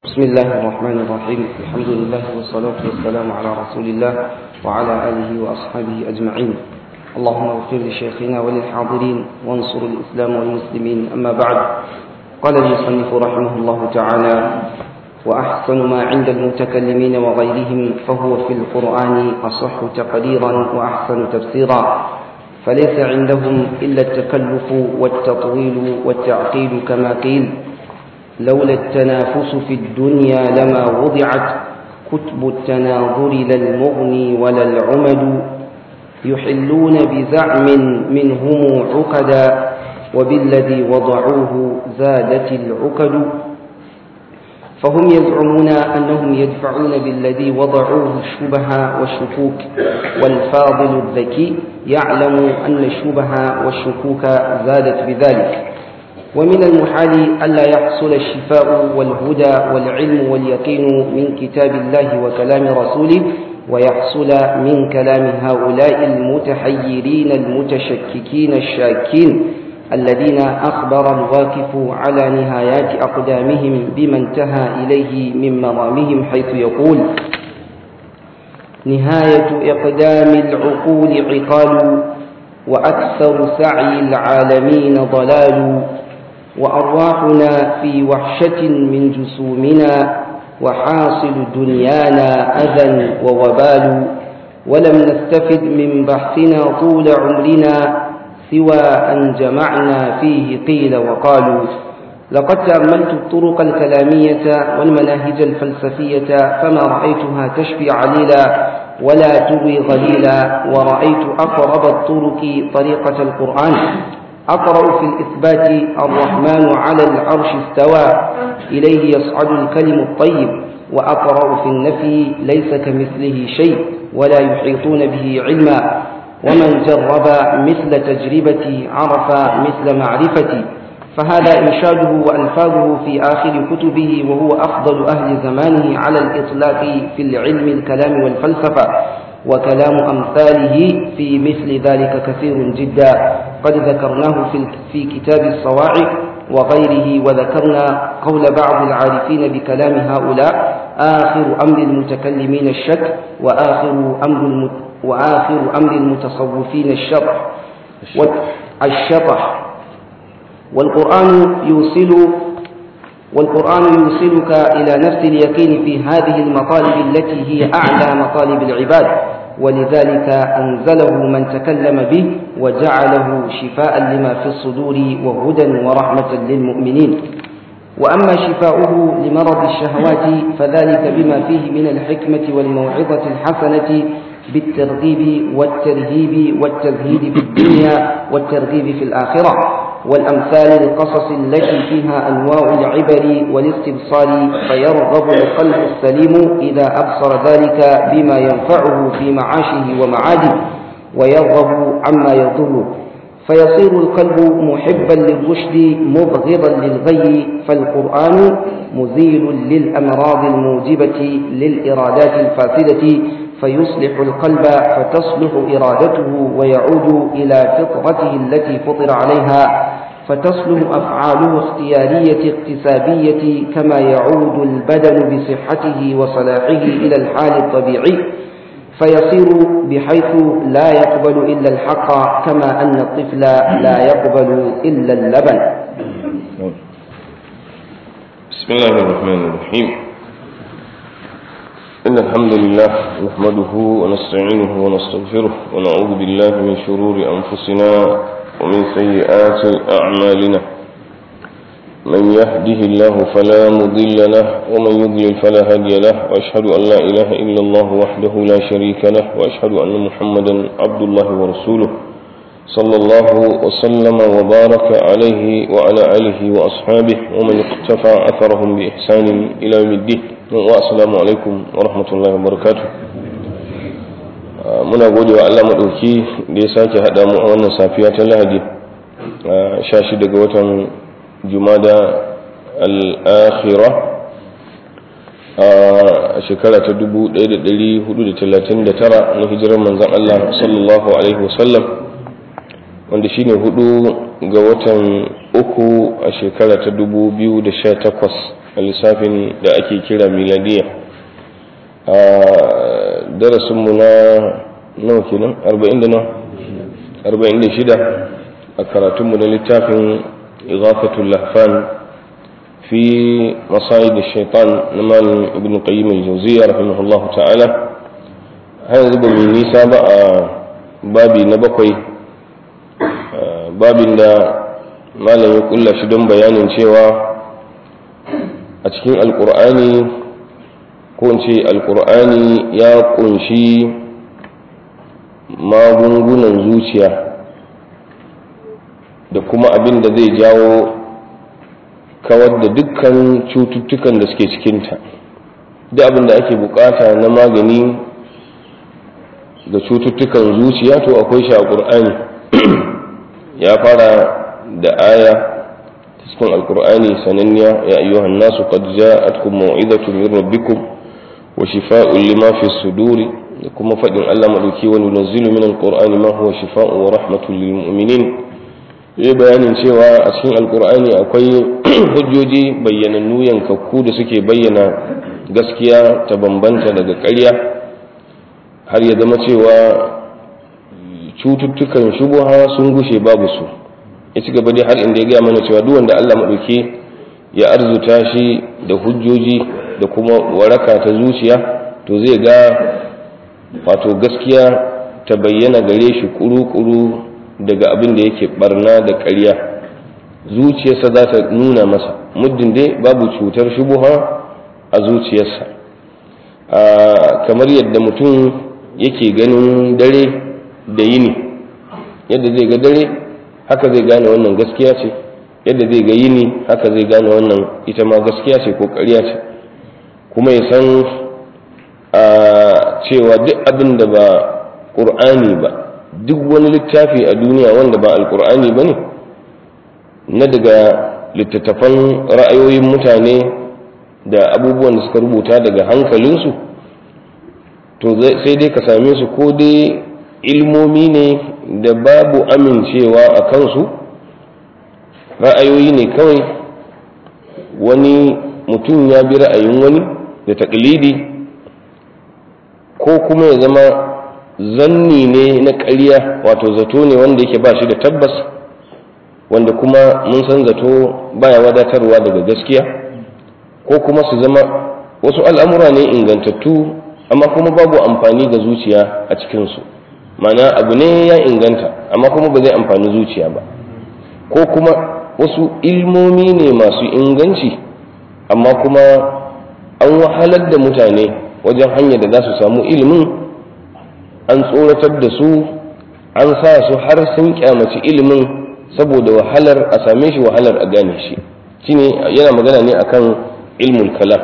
بسم الله الرحمن الرحيم الحمد لله والصلاة والسلام على رسول الله وعلى آله وأصحابه أجمعين اللهم اغفر لشيخنا وللحاضرين وانصر الإسلام والمسلمين أما بعد قال المصنف رحمه الله تعالى وأحسن ما عند المتكلمين وغيرهم فهو في القرآن أصح تقديرا وأحسن تفسيرا فليس عندهم إلا التكلف والتطويل والتعقيد كما قيل لولا التنافس في الدنيا لما وضعت كتب التناظر لا المغني ولا العمد يحلون بزعم منهم عقدا وبالذي وضعوه زادت العقد فهم يزعمون أنهم يدفعون بالذي وضعوه الشبه والشكوك والفاضل الذكي يعلم أن الشبه والشكوك زادت بذلك ومن المحال ألا يحصل الشفاء والهدى والعلم واليقين من كتاب الله وكلام رسوله ويحصل من كلام هؤلاء المتحيرين المتشككين الشاكين الذين أخبر الواقف على نهايات أقدامهم بما انتهى إليه من مرامهم حيث يقول نهاية إقدام العقول عقال وأكثر سعي العالمين ضلال وأرواحنا في وحشة من جسومنا وحاصل دنيانا أذى ووبال ولم نستفد من بحثنا طول عمرنا سوى أن جمعنا فيه قيل وقالوا لقد تأملت الطرق الكلامية والمناهج الفلسفية فما رأيتها تشفي عليلا ولا تغوي غليلا ورأيت أقرب الطرق طريقة القرآن أقرأ في الإثبات الرحمن على العرش استوى إليه يصعد الكلم الطيب وأقرأ في النفي ليس كمثله شيء ولا يحيطون به علما ومن جرب مثل تجربتي عرف مثل معرفتي فهذا إنشاده وألفاظه في آخر كتبه وهو أفضل أهل زمانه على الإطلاق في العلم الكلام والفلسفة وكلام أمثاله في مثل ذلك كثير جدا قد ذكرناه في, في كتاب الصواعق وغيره وذكرنا قول بعض العارفين بكلام هؤلاء آخر أمر المتكلمين الشك وآخر أمر وآخر أمر المتصوفين الشطح الشطح والقرآن يوصل والقرآن يوصلك إلى نفس اليقين في هذه المطالب التي هي أعلى مطالب العباد ولذلك أنزله من تكلم به وجعله شفاء لما في الصدور وهدى ورحمة للمؤمنين وأما شفاؤه لمرض الشهوات فذلك بما فيه من الحكمة والموعظة الحسنة بالترغيب والترهيب والتزهيد في الدنيا والترغيب في الآخرة والأمثال القصص التي فيها أنواع العبر والاستبصار فيرغب القلب السليم إذا أبصر ذلك بما ينفعه في معاشه ومعاده ويرغب عما يضره فيصير القلب محبا للرشد مبغضا للغي فالقرآن مزيل للأمراض الموجبة للإرادات الفاسدة فيصلح القلب فتصلح إرادته ويعود إلى فطرته التي فطر عليها فتصلح أفعاله اختيارية اكتسابية كما يعود البدن بصحته وصلاحه إلى الحال الطبيعي فيصير بحيث لا يقبل إلا الحق كما أن الطفل لا يقبل إلا اللبن بسم الله الرحمن الرحيم إن الحمد لله نحمده ونستعينه ونستغفره ونعوذ بالله من شرور أنفسنا ومن سيئات أعمالنا من يهده الله فلا مضل له ومن يضلل فلا هادي له وأشهد أن لا إله إلا الله وحده لا شريك له وأشهد أن محمدا عبد الله ورسوله صلى الله وسلم وبارك عليه وعلى آله وأصحابه ومن اقتفى أثرهم بإحسان إلى يوم الدين assalamu alaikum wa rahmatullahi wa barakatu muna gode wa Allah maɗauki da ya sake haɗa mu a wannan safiya ta lahadi sha shi daga watan jumada al'akhira a shekara ta 1439 na hijirar manzan Allah sallallahu alaihi wasallam wanda shine hudu ga watan uku a shekara ta dubu biyu da sha takwas a lissafin da ake kira miladiya a darasinmu na nawa kenan arba'in da nawa arba'in da shida a karatunmu na littafin igafatul lahfan fi masayid shaitan na malin ibn qayyim al-jawziyya rahimahullahu ta'ala har yanzu ba mu nisa ba a babi na bakwai babin da malam ya kulla shi don bayanin cewa a cikin alkur'ani ko in ce alkur'ani ya kunshi magungunan zuciya da kuma abin da zai jawo kawar da dukkan cututtukan da suke cikinta duk abin da ake bukata na magani da cututtukan zuciya to akwai shi a ƙur'ani ya fara da aya cikin alƙur'ani sananniya ya ayyuhan nasu qad ja'atkum maw'izatun min rabbikum wa shifaa'un lima fi suduri da kuma faɗin Allah madauki wa nunazzilu min alqur'ani ma huwa shifaa'un wa rahmatun lil mu'minin yi bayanin cewa a cikin alkur'ani akwai hujjoji bayyanannu yankakku da suke bayyana gaskiya ta bambanta daga ƙarya har ya zama cewa cututtukan shubuha sun gushe babu su ya ci gaba dai har inda ya gaya mana cewa duk wanda Allah maɗauki ya arzuta shi da hujjoji da kuma waraka ta zuciya to zai ga wato gaskiya ta bayyana gare shi kuru-kuru daga abin da yake barna da ƙarya zuciyarsa za ta nuna masa muddin dai babu cutar shubuha a zuciyarsa kamar yadda mutum yake ganin dare da yini yadda zai ga dare haka zai gane wannan gaskiya ce yadda zai ga yini haka zai gane wannan ita ma gaskiya ce ko ƙarya ce kuma ya san cewa duk abin da ba ƙur'ani ba duk wani littafi a duniya wanda ba alkur'ani ba ne na daga littattafan ra'ayoyin mutane da abubuwan da suka rubuta daga hankalinsu to sai dai ka same su ko dai ilmomi ne da babu amincewa a kansu ra'ayoyi ne kawai wani mutum ya bi ra'ayin wani da taklidi ko kuma ya zama zanni ne na ƙarya wato zato ne wanda yake ba shi da tabbas wanda kuma mun san zato baya wadatarwa daga gaskiya ko kuma su zama wasu al'amura ne ingantattu amma kuma babu amfani ga zuciya a cikinsu mana abu ne ya inganta amma kuma ba zai amfani zuciya ba ko kuma wasu ilmomi ne masu inganci amma kuma an wahalar da mutane wajen hanyar da za su samu ilimin an tsoratar da su an sa su har sun kyamaci ilimin saboda wahalar a same shi wahalar a gane shi shine yana magana ne akan ilmul kalam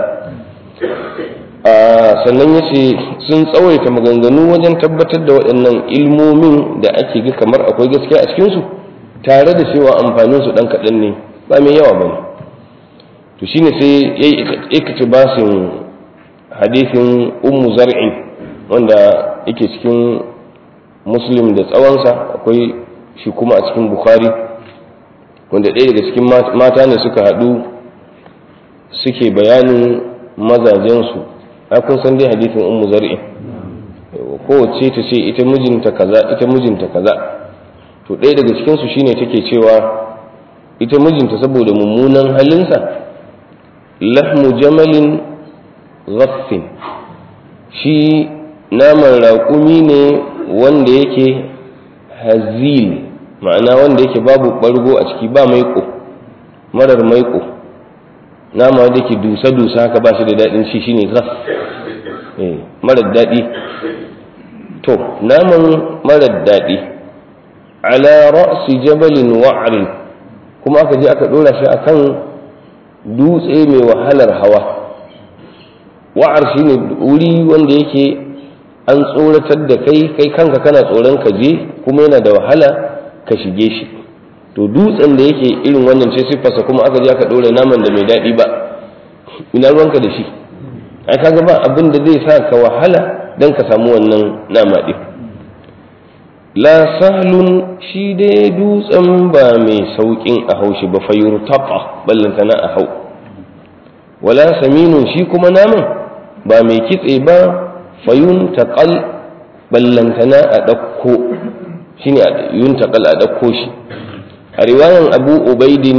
sannan ya ce sun tsawaita maganganu wajen tabbatar da waɗannan ilmomin da ake ga kamar akwai gaskiya a cikinsu tare da cewa amfaninsu ɗan kaɗan ne ba mai yawa ba ne to shine sai ya yi basin hadisin ummu zar'in wanda yake cikin muslim da tsawonsa akwai shi kuma a cikin bukhari wanda ɗaya daga cikin mata ne suka haɗu suke bayanin mazajensu kun san dai hadisin ummu zar'in kowace ta ce ita mijinta kaza ita mijinta kaza to ɗaya daga cikinsu shine take cewa ita mijinta saboda mummunan halinsa lahmu jamalin ghaffin shi naman raƙumi ne wanda yake hazil ma'ana wanda yake babu ɓargo a ciki ba maiƙo marar maiƙo nama da yake dusa-dusa haka ba shi da daɗin shi shine ghaf marar daɗi to naman marar daɗi ala ra'si jabalin wa'rin kuma aka je aka ɗora shi akan dutse mai wahalar hawa wa'ar shine wuri wanda yake an tsoratar da kai kai kanka kana tsoron ka je kuma yana da wahala ka shige shi to dutsen da yake irin wannan ce siffarsa kuma aka je aka ɗora naman da mai daɗi ba ina ruwanka da shi ai kaga ba abin da zai sa ka wahala dan ka samu wannan nama ɗin la sahlun shi dai dutsen ba mai sauƙin a haushi ba fayur taɓa ballantana a hau wala saminun shi kuma naman ba mai kitse ba fayun taƙal ballantana a ɗauko shi ne yun taƙal a ɗauko shi a riwayan abu ubaidin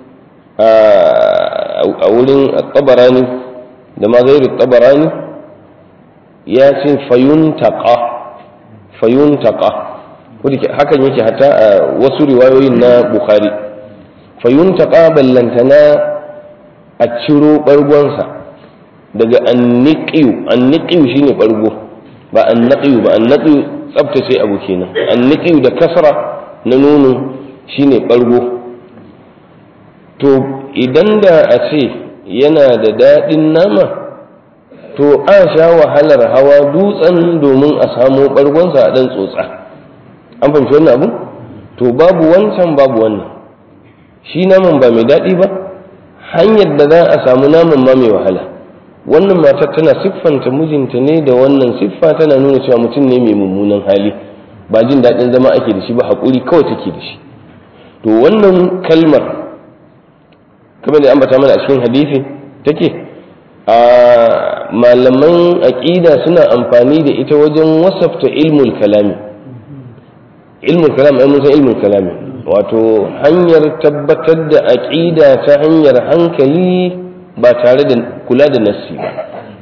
a wurin tabarani da ma gairu tabarani ya ce fayun taƙa fayun taƙa hakan yake hata a wasu riwayoyin na bukhari fayun taƙa ballantana a ciro ɓargonsa daga anniƙiyu anniƙiyu shine ɓargo ba annaƙiyu ba annaƙiyu tsabtace abu kenan anniƙiyu da kasra na nono shine ɓargo to idan da a ce yana da daɗin nama to a sha wahalar hawa dutsen domin a samo ɓargonsa a ɗan tsotsa an fahimci wannan abu to babu wancan babu wannan shi naman ba mai daɗi ba hanyar da za a samu naman ma mai wahala wannan matar tana siffanta mijinta ne da wannan siffa tana nuna cewa mutum ne mai mummunan hali ba jin daɗin zama ake da shi ba haƙuri kawai take da shi to wannan kalmar kamar da ambata mana a cikin hadisi take a malaman aƙida suna amfani da ita wajen wasafta ilmul kalami ilmul kalam ai mun san ilmul kalami wato hanyar tabbatar da aƙida ta hanyar hankali ba tare da kula da nassi ba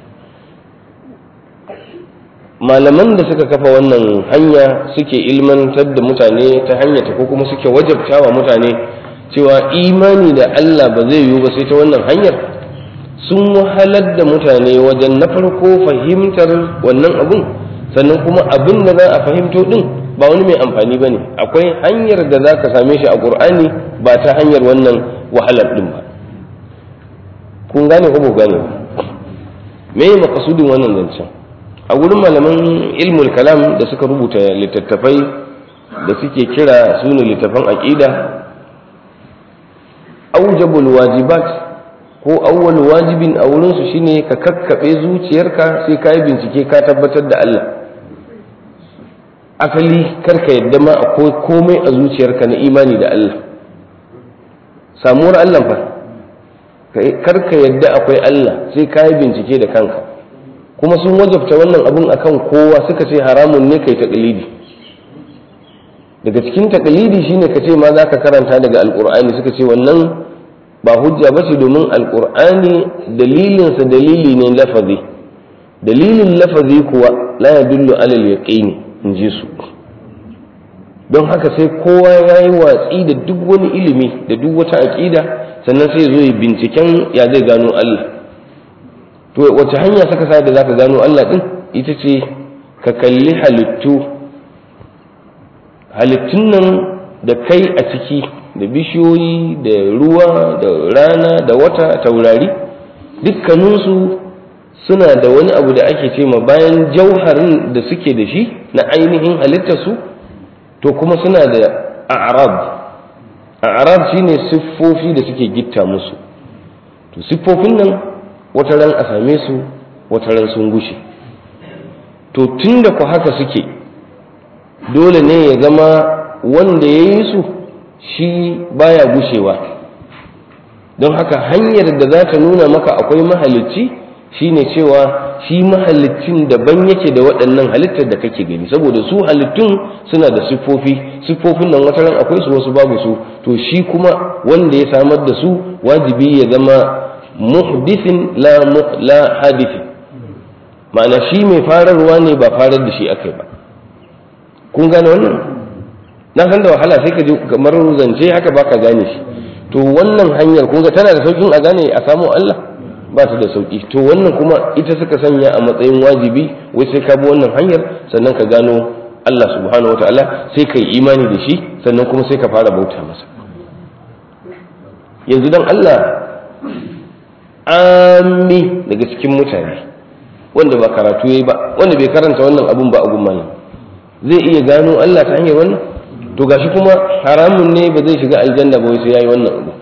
malaman da suka kafa wannan hanya suke ilmantar da mutane ta hanyar ko kuma suke wajabta wa mutane cewa imani da Allah ba zai yiwu ba sai ta wannan hanyar sun wahalar da mutane wajen na farko fahimtar wannan abun sannan kuma abin da za a fahimto din ba wani mai amfani ba ne akwai hanyar da za ka same shi a ƙur'ani ba ta hanyar wannan wahalar din ba kun gane ko ba gane ba me yi makasudin wannan zancen a wurin malaman ilmul kalam da suka rubuta littattafai da suke kira su ne littattafan aƙida aujabul wajibat ko awwal wajibin a wurinsu shine ka kakkaɓe zuciyarka sai ka yi bincike ka tabbatar da Allah asali karka yadda ma akwai komai a zuciyarka na imani da Allah samuwar Allah fa karka yadda akwai Allah sai ka yi bincike da kanka kuma sun wajabta wannan abun akan kowa suka ce haramun ne kai taqlidi daga cikin taqlidi shine ka ce ma za ka karanta daga alqur'ani suka ce wannan ba hujja ba ce domin alqur'ani dalilinsa dalili ne lafazi dalilin lafazi kuwa la yadullu alal yaqini in ji su don haka sai kowa ya yi watsi da duk wani ilimi da duk wata aƙida sannan sai zo yi binciken ya zai gano Allah to wace hanya saka sa da zaka gano Allah din ita ce ka kalli halittu halittun nan da kai a ciki da bishiyoyi da ruwa da rana da wata taurari dukkaninsu suna da wani abu da ake ce ma bayan jauharin da suke da shi na ainihin halittarsu to kuma suna da a'rab a'rab shine siffofi da suke gitta musu to siffofin nan wata ran a same su wata ran sun gushe to tun da ku haka suke dole ne ya zama wanda ya yi su shi baya gushewa don haka hanyar da za ta nuna maka akwai mahalicci shine cewa shi mahalicin daban yake da waɗannan halittar da kake gani saboda su halittun suna da siffofi siffofin nan wata ran akwai su wasu babu su to shi kuma wanda ya samar da su wajibi ya zama muhdithin la la hadithi ma'ana shi mai fararwa ne ba farar da shi akai ba kun gane wannan na san da wahala sai ka ji kamar zance haka baka gane shi to wannan hanyar kun ga tana da saukin a gane a samu Allah ba ta da sauki to wannan kuma ita suka sanya a matsayin wajibi wai sai ka bi wannan hanyar sannan ka gano Allah subhanahu wataala sai ka yi imani da shi sannan kuma sai ka fara bauta masa yanzu dan Allah ami daga cikin mutane wanda ba karatu yayi ba wanda bai karanta wannan abun ba a gumma zai iya gano Allah ta hanyar wannan to gashi kuma haramun ne ba zai shiga aljanna ba wai sai yayi wannan abu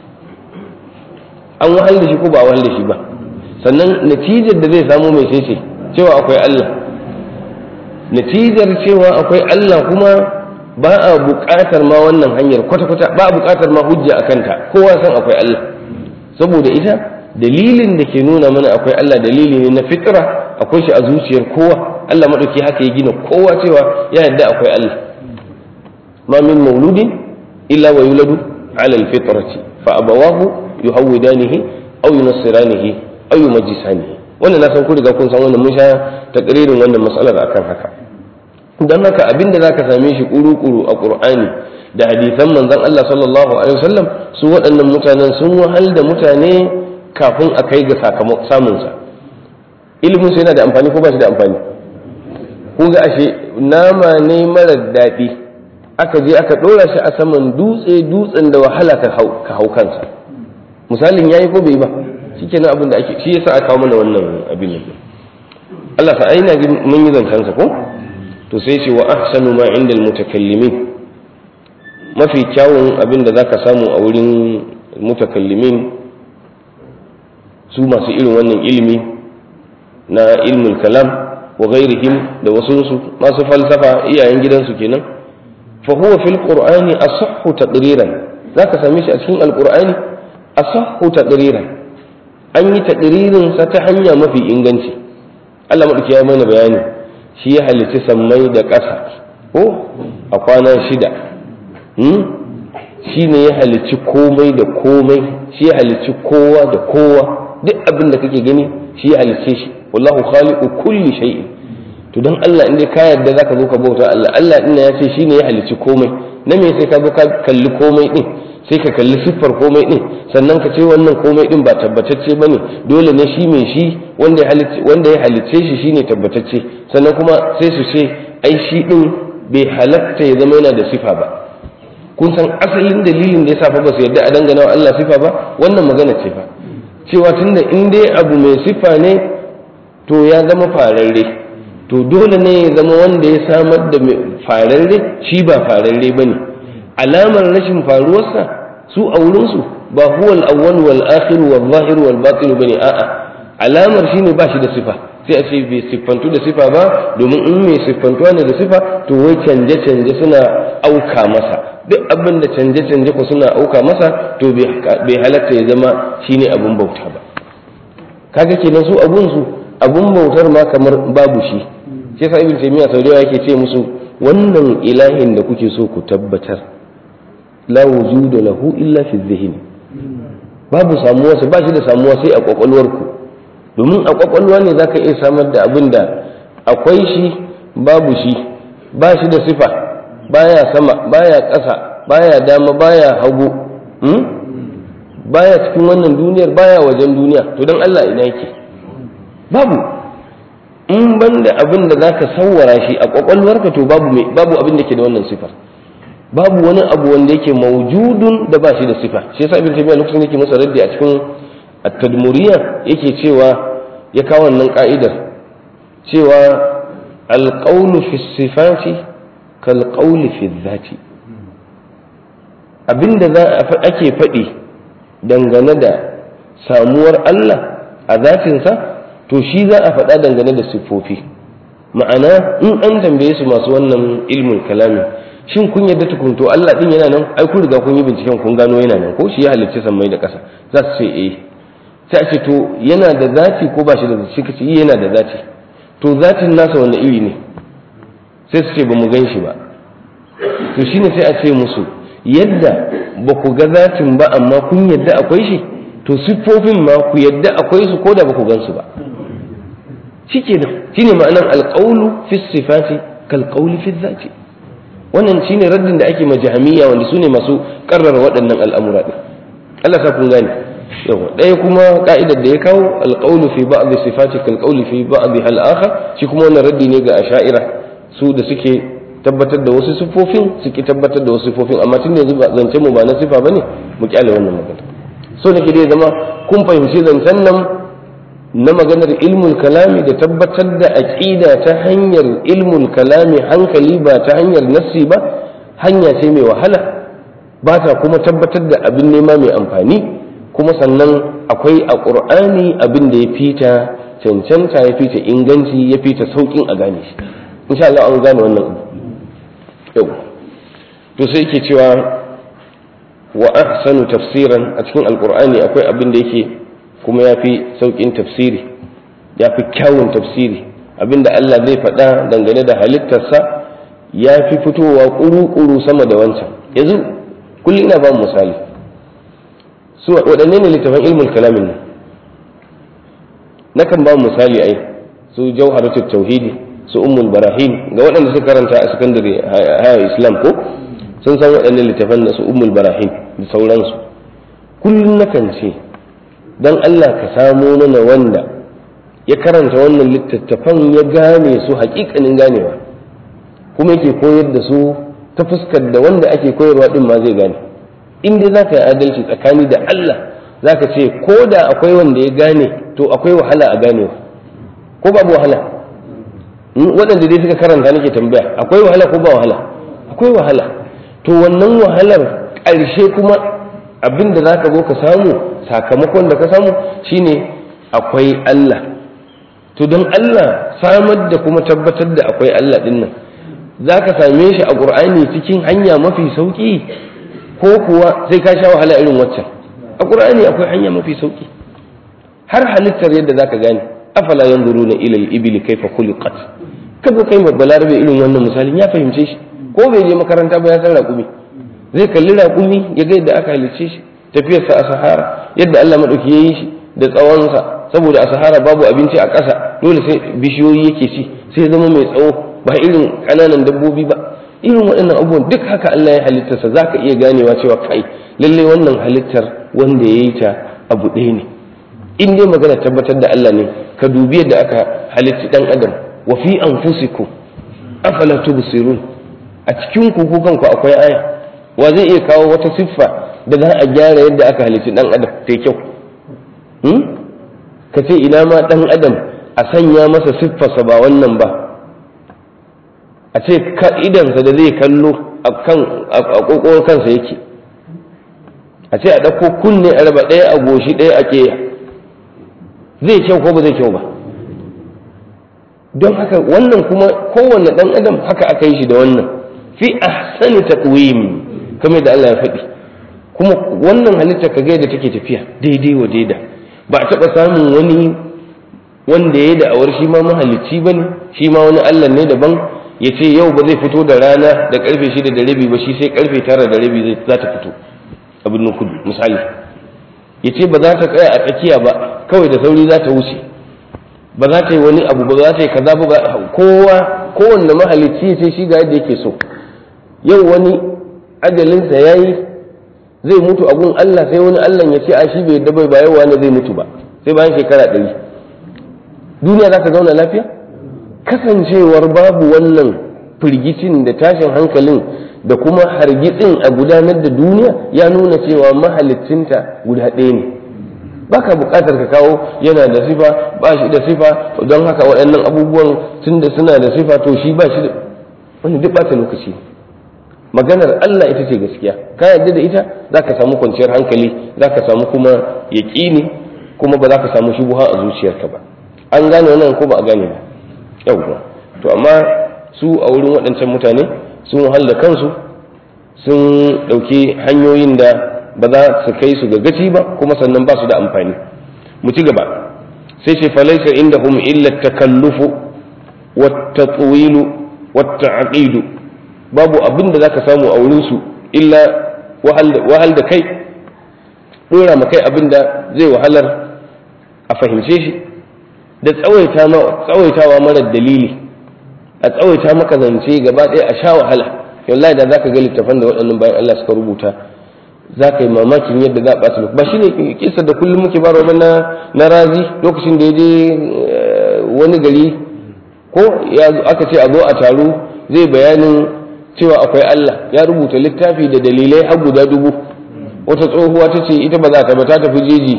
an wahal da shi ko ba wahal da shi ba sannan natijar da zai samu mai sai cewa akwai Allah natijar cewa akwai Allah kuma ba a buƙatar ma wannan hanyar kwata-kwata ba a buƙatar ma hujja a kanta kowa san akwai Allah saboda ita dalilin da ke nuna mana akwai Allah dalili ne na fitra akwai shi a zuciyar kowa Allah maɗauki haka ya gina kowa cewa ya yarda akwai Allah ma min mauludin illa wa yuladu ala alfitrati fa abawahu yuhawwidanihi aw yunassiranihi aw yumajjisanihi wannan na san ku riga kun san wannan mun sha takririn wannan mas'alar akan haka dan haka abinda zaka same shi kuru-kuru a Qur'ani da hadisan manzon Allah sallallahu alaihi wasallam su waɗannan mutanen sun wahal da mutane kafin a kai ga sakamakon samun sa ilimin su yana da amfani ko ba shi da amfani ko ga ashe nama ne mara daɗi aka je aka ɗora shi a saman dutse dutsen da wahala ka hau kansa misalin yayi ko bai ba shikenan abin da ake shi yasa aka kawo mana wannan abin nan Allah fa aina mun yi zancen sa ko to sai ce wa ahsanu ma inda almutakallimin mafi kyawun abin da zaka samu a wurin mutakallimin su masu irin wannan ilimi na ilmul kalam wa ghairihim da wasunsu masu falsafa iyayen gidansu kenan fa huwa fil qur'ani asahhu taqriran zaka same shi a cikin alqur'ani asahhu taqriran an yi taqririn sa ta hanya mafi inganci Allah madauki ya mana bayani shi ya halicci sammai da ƙasa ko a kwana shida shi ne ya halicci komai da komai shi ya halicci kowa da kowa duk abin da kake gani shi ya halicce shi wallahu khaliqu kulli shay'in to dan Allah inda ka yarda zaka zo ka bauta Allah Allah din ya ce shine ya halicci komai na me sai ka zo ka kalli komai din sai ka kalli siffar komai din sannan ka ce wannan komai din ba tabbatacce bane dole ne shi mai shi wanda ya halicce wanda ya halicce shi shine tabbatacce sannan kuma sai su ce ai shi din bai halatta ya zama yana da sifa ba kun san asalin dalilin da yasa fa ba su yarda a dangana wa Allah sifa ba wannan magana ce fa cewa tunda in dai abu mai sifa ne to ya zama fararre to dole ne ya zama wanda ya samar da fararre shi ba fararre bane alamar rashin faruwarsa su a wurinsu ba huwa al-awwal wal akhir wal zahir wal batin bane a'a alamar shine ba shi da sifa sai a ce bai siffantu da sifa ba domin in mai siffantuwa ne da sifa to wai canje canje suna auka masa duk abin da canje canje ko suna auka masa to bai halatta ya zama shine abun bauta ba kaga kenan su abun su abun bautar ma kamar babu shi shi yasa ibn taymiya sau da yake ce musu wannan ilahin da kuke so ku tabbatar la wujuda lahu illa fi dhihni babu samuwa ba shi da samuwa sai a kwakwalwarku domin a kwakwalwa ne zaka iya samar da abin da akwai shi babu shi ba shi da sifa baya sama baya ƙasa baya dama baya hagu baya cikin wannan duniyar baya wajen duniya to don Allah ina yake babu in banda abin da zaka sawwara shi a kwakwalwarka to babu babu abin da ke da wannan sifar babu wani abu wanda yake maujudun da ba shi da sifa shi yasa ibn tabiya lokacin yake masa raddi a cikin at-tadmuriyya yake cewa ya kawo wannan ka'idar cewa al-qawlu fi sifati kal qawli fi dhati abinda za ake faɗi dangane da samuwar Allah a zatinsa to shi za a faɗa dangane da siffofi ma'ana in an tambaye su masu wannan ilmin kalami shin kun yadda tukunto Allah din yana nan ai kun riga kun yi binciken kun gano yana nan ko shi ya halicci sammai da ƙasa za su ce eh sai a ce to yana da zati ko ba shi da zati shi kace yana da zati to zatin nasa wanda iri ne sai su ce ba mu gan shi ba to shine sai a ce musu yadda ba ku ga zatin ba amma kun yadda akwai shi to siffofin ma ku yadda akwai su ko da ba ku gan su ba shikenan shine ma'anar alqawlu fi sifati kal qawli fi dhati wannan shine raddin da ake majahamiya wanda su ne masu karrara waɗannan al'amura ɗin Allah sa kun gane yawa ɗaya kuma ka'idar da ya kawo alƙaulu fi ba'd sifati kal qawli fi ba'd hal akhar shi kuma wannan raddi ne ga asha'ira su da suke tabbatar da wasu sifofin suke tabbatar da wasu sifofin amma tun yanzu zance mu ba na sifa bane mu kyale wannan magana so nake dai zama kun fahimci zancen nan na maganar ilmul kalami da tabbatar da aƙida ta hanyar ilmul kalami hankali ba ta hanyar nassi ba hanya ce mai wahala ba ta kuma tabbatar da abin nema mai amfani kuma sannan akwai a ƙur'ani abin da ya fita cancanta ya fita inganci ya fita sauƙin a gane shi insha Allah an gane wannan yau to sai yake cewa wa ahsanu tafsiran a cikin alqur'ani akwai abin da yake kuma yafi saukin tafsiri yafi kyawun tafsiri abinda Allah zai faɗa dangane da halittarsa ya fi fitowa ƙuru-ƙuru sama da wancan yanzu kullum ina ba misali su waɗanne ne littafin ilmul kalamin nan nakan ba misali ai su jauharatul tauhidi su ummul barahim ga waɗanda suka karanta a sakandare haya islam ko sun san waɗannan littafan da su ummul barahim da sauransu kullum nakan ce dan Allah ka samo mana wanda ya karanta wannan littattafan ya gane su haƙiƙanin ganewa kuma yake koyar da su ta fuskar da wanda ake koyarwa din ma zai gane in dai za ka yi adalci tsakani da Allah za ka ce ko da akwai wanda ya gane to akwai wahala a ganewa ko babu wahala waɗanda dai suka karanta nake tambaya akwai wahala ko ba wahala akwai wahala to wannan wahalar ƙarshe kuma abin da za ka zo ka samu sakamakon da ka samu shine akwai Allah to don Allah samar da kuma tabbatar da akwai Allah ɗin nan za ka same shi a ƙur'ani cikin hanya mafi sauƙi ko kuwa sai ka sha wahala irin waccan a ƙur'ani akwai hanya mafi sauƙi har halittar yadda za ka gane afala yanzuru na ilal ibili kaifa khuliqat ka zo kai balarabe irin wannan misalin ya fahimce shi ko bai je makaranta ba ya san raƙumi zai kalli raƙumi ya ga yadda aka halicce shi tafiyarsa a sahara yadda Allah maɗauki ya yi shi da tsawonsa saboda a sahara babu abinci a ƙasa dole sai bishiyoyi yake ci sai zama mai tsawo ba irin ƙananan dabbobi ba irin waɗannan abubuwan duk haka Allah ya halittarsa za ka iya ganewa cewa kai lallai wannan halittar wanda ya yi ta abu ɗaya ne in dai magana tabbatar da Allah ne ka dubi yadda aka halitti ɗan adam wa fi anfusikum afala tubsirun a cikin ku kanku akwai aya wa zai iya kawo wata siffa da za a gyara yadda aka halitti ɗan adam ta kyau ka ce ina ma ɗan adam a sanya masa siffarsa ba wannan ba a ce idansa da zai kallo a ƙoƙon kansa yake a ce a ɗauko kunne a raba ɗaya a goshi ɗaya a ƙeya zai kyau ko ba zai kyau ba don haka wannan kuma kowanne ɗan adam haka aka yi shi da wannan fi ahsani taqwim kamar da Allah ya faɗi kuma wannan halitta ka ga yadda take tafiya daidai wa daida ba a taɓa samun wani wanda ya da'awar shi ma mahalicci ba ne shi ma wani Allah ne daban ya ce yau ba zai fito da rana da karfe shida da rabi ba shi sai karfe tara da rabi za ta fito abin nan kudu misali ya ce ba za ta tsaya a tsakiya ba kawai da sauri za ta wuce ba za ta yi wani abu ba za ta yi kaza ba kowa kowanne mahalicci ya ce shi ga yadda yake so yau wani ajalinsa ya yi zai mutu a gun Allah sai wani Allah ya ce a shi bai yadda bai ba yau wani zai mutu ba sai bayan shekara ɗari duniya za ta zauna lafiya kasancewar babu wannan firgicin da tashin hankalin da kuma hargitsin a gudanar da duniya ya nuna cewa mahalicinta guda ɗaya ne baka buƙatar ka kawo yana da sifa ba shi da sifa don haka waɗannan abubuwan tun da suna da sifa to shi ba shi da wani duk ɓata lokaci maganar Allah ita ce gaskiya ka yarda da ita za ka samu kwanciyar hankali za ka samu kuma yaƙini kuma ba za ka samu shubuha a zuciyarka ba an gane wannan ko ba a gane ba yauwa to amma su a wurin waɗancan mutane sun wahala kansu sun ɗauki hanyoyin da ba za su kai su ga gaci ba kuma sannan ba su da amfani mu ci gaba sai ce falaisa inda hum illa takallufu wata tsuwilu wata aqidu babu abin da zaka samu a wurin su illa wahal da kai dora ma kai abin da zai wahalar a fahimce shi da tsawaitawa marar dalili a tsawaita maka zance gaba ɗaya a sha wahala wallahi da zaka ga littafan da waɗannan bayan Allah suka rubuta za ka yi mamakin yadda za a ɓata lokaci ba shi ne kisa da kullum muke ba na na razi lokacin da ya je wani gari ko aka ce a zo a taru zai bayanin cewa akwai Allah ya rubuta littafi da dalilai har guda dubu wata tsohuwa ta ce ita ba za ta ba ta tafi jeji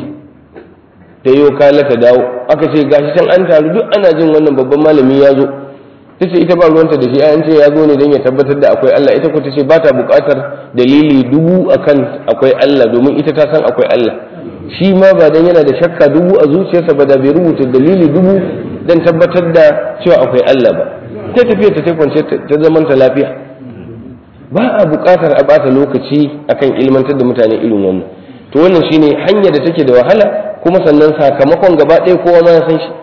ta yi kala ta dawo aka ce gashi can an taru duk ana jin wannan babban malami ya zo ta ce ita ba ruwanta da shi an ce ya zo ne don ya tabbatar da akwai Allah ita ko ta ce ba ta buƙatar dalili dubu akan akwai Allah domin ita ta san akwai Allah shi ma ba dan yana da shakka dubu a zuciyarsa ba da bai rubuta dalili dubu don tabbatar da cewa akwai Allah ba ta tafiya ta kwance ta zaman ta lafiya ba a buƙatar a bata lokaci akan ilmantar da mutane irin wannan to wannan shine hanya da take da wahala kuma sannan sakamakon gaba ɗaya kowa ma ya san shi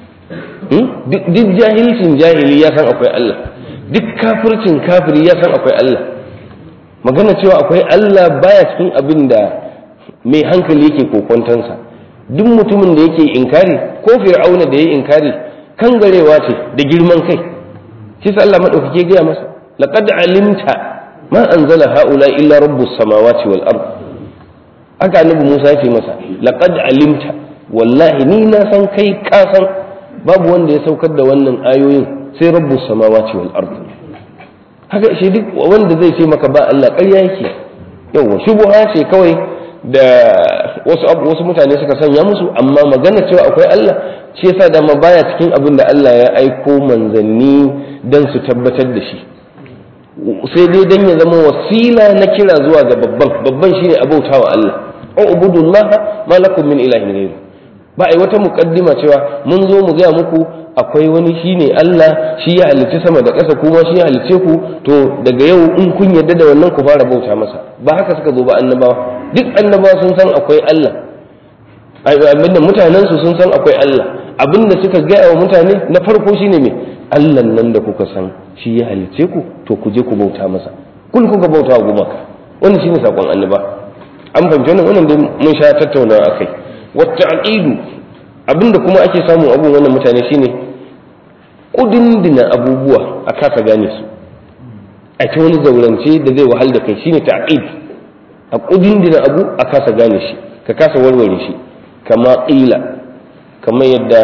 duk jahilcin jahili ya san akwai Allah duk kafircin kafiri ya san akwai Allah magana cewa akwai Allah baya cikin abin da mai hankali yake kokontansa duk mutumin da yake inkari ko fir'auna da ya inkari kan garewa ce da girman kai shi sa Allah madaukake gaya masa laqad alimta ma anzala haula illa rabbus samawati wal ard aka annabi Musa ya ce masa laqad alimta wallahi ni na san kai ka san babu wanda ya saukar da wannan ayoyin sai rabbus samawati wal ard haka shi duk wanda zai ce maka ba Allah ƙarya yake yawa shubuha ce kawai da wasu wasu mutane suka sanya musu amma magana cewa akwai Allah shi yasa dama baya cikin abin da Allah ya aiko manzanni dan su tabbatar da shi sai dai dan ya zama wasila na kira zuwa ga babban babban shine abautawa Allah ubudullah ma lakum min ilahin ghayru ba ai wata muqaddima cewa mun zo mu ga muku akwai wani shine Allah shi ya halicci sama da ƙasa kuma shi ya halicce ku to daga yau in kun yarda da wannan ku fara bauta masa ba haka suka zo ba annabawa duk annabawa sun san akwai Allah abinda mutanen su sun san akwai Allah abinda suka gaya wa mutane na farko shine me Allah nan da kuka san shi ya halicce ku to ku je ku bauta masa kun kuka bauta wa gumaka wannan shine sakon annaba an fahimci wannan wannan dai mun sha tattaunawa akai wata aqidu abinda kuma ake samun abun wannan mutane shine kudindina abubuwa a kasa gane su a ta wani zaurance da zai wahal da kai shine ta'qid a kudindina abu a kasa gane shi ka kasa warware shi kama qila kamar yadda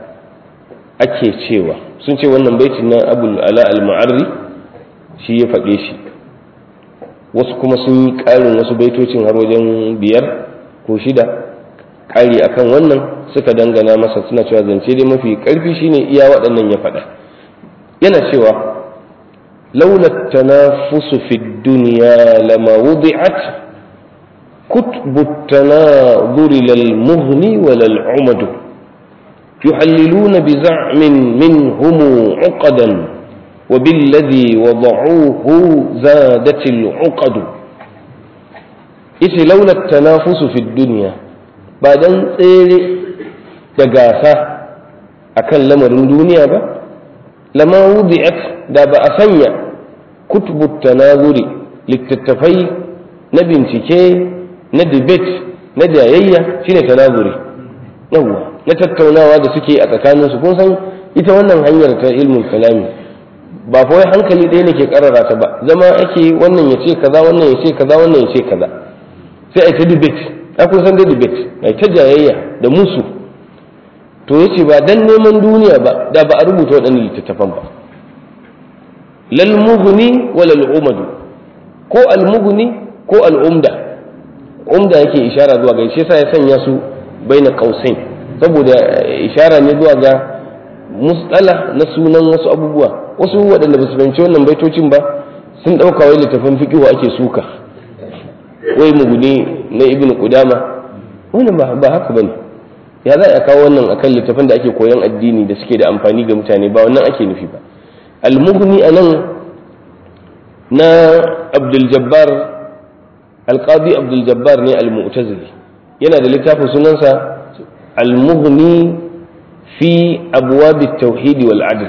ake cewa sun ce wannan baitin na abul ala al-ma'arri shi ya faɗe shi wasu kuma sun yi ƙarin wasu baitocin har wajen biyar ko shida ƙari akan wannan suka dangana masa suna cewa zance dai mafi ƙarfi shine iya waɗannan ya faɗa yana cewa laula tanafusu fi dunya lama wudi'at كتب التناظر لا المغني ولا العمد يحللون بزعم منهم عقدا وبالذي وضعوه زادت العقد إذ لولا التنافس في الدنيا بعدين tsere da gasa akan lamarin duniya ba lama wudi'at da ba a sanya kutubu tanazuri littattafai na bincike na debate na jayayya shine tanazuri yawwa na tattaunawa da suke a tsakaninsu kun san ita wannan hanyar ta ilmul kalami ba fa wai hankali ɗaya ne ke karara ta ba zama ake wannan ya ce kaza wannan ya ce kaza wannan ya ce kaza sai a ta debate a kun san da debate a ta jayayya da musu to yace ba dan neman duniya ba da ba a rubuta waɗannan littattafan ba lal mughni wal umadu ko al mughni ko al umda umda yake ishara zuwa ga shi yasa ya sanya su baina qausain saboda ishara ne zuwa ga mustala na sunan wasu abubuwa wasu waɗanda ba su fahimci wannan baitocin ba sun ɗauka wai littafin fiqihu ake suka wai muguni na ibn qudama wannan ba ba haka bane ya za a kawo wannan akan littafin da ake koyon addini da suke da amfani ga mutane ba wannan ake nufi ba al-mughni anan na abdul jabbar al-qadi abdul jabbar ne al-mu'tazili yana da littafin sunansa al-mughni fi abwab at-tauhid wal adl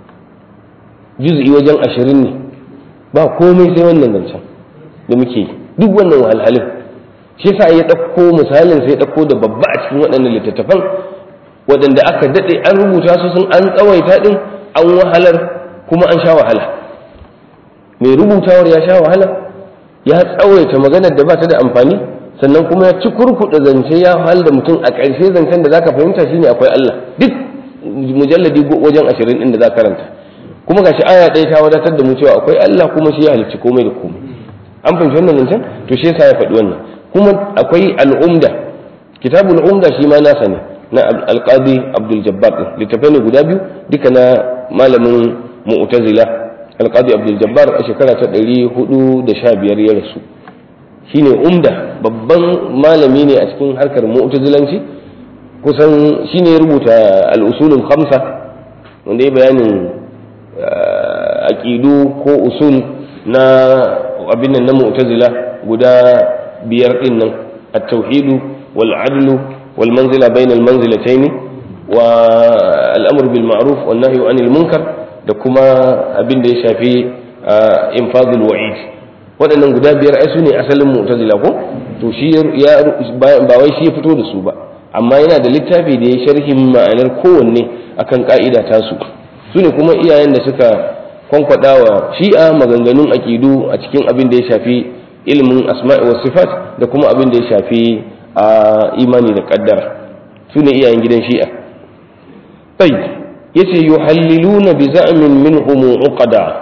juz'i wajen ashirin ne ba komai sai wannan zancen da muke duk wannan wahalhalin shi yasa ya ɗauko misalin sai ya ɗauko da babba a cikin waɗannan littattafan waɗanda aka daɗe an rubuta su sun an tsawaita ɗin an wahalar kuma an sha wahala mai rubutawar ya sha wahala ya tsawaita maganar da ba ta da amfani sannan kuma ya ci kurkuɗa zance ya wahal da mutum a ƙarshe zancen da zaka fahimta shine akwai Allah duk mujalladi wajen ashirin ɗin da za karanta kuma gashi aya ɗaya ta wadatar da mu cewa akwai Allah kuma shi ya halicci komai da komai an fahimci wannan zancen to shi yasa ya faɗi wannan kuma akwai al'umda kitabul umda shi ma nasa ne na alqadi abdul jabbar din littafai ne guda biyu duka na malamin mu'tazila alqadi abdul jabbar a shekara ta 415 ya rasu shine umda babban malami ne a cikin harkar mu'tazilanci kusan shine ya rubuta al-usulul khamsa wanda ya bayanin aqidu ko usul na abin nan na mu'tazila guda biyar din nan at-tauhidu wal adlu wal manzila bayna al manzilatayn wa al-amr bil ma'ruf wan nahyu anil munkar da kuma abin da ya shafi infadul wa'id waɗannan guda biyar ai su ne asalin mu'tazila ko to shi ya ba wai shi ya fito da su ba amma yana da littafi da ya sharhin ma'anar kowanne akan ka'ida tasu su ne kuma iyayen da suka kwankwada wa shi'a maganganun aƙidu a cikin abin da ya shafi ilimin asma'i wa sifat da kuma abin da ya shafi a imani da kaddara su ne iyayen gidan shi'a bai yace yuhalliluna bi za'min minhum uqada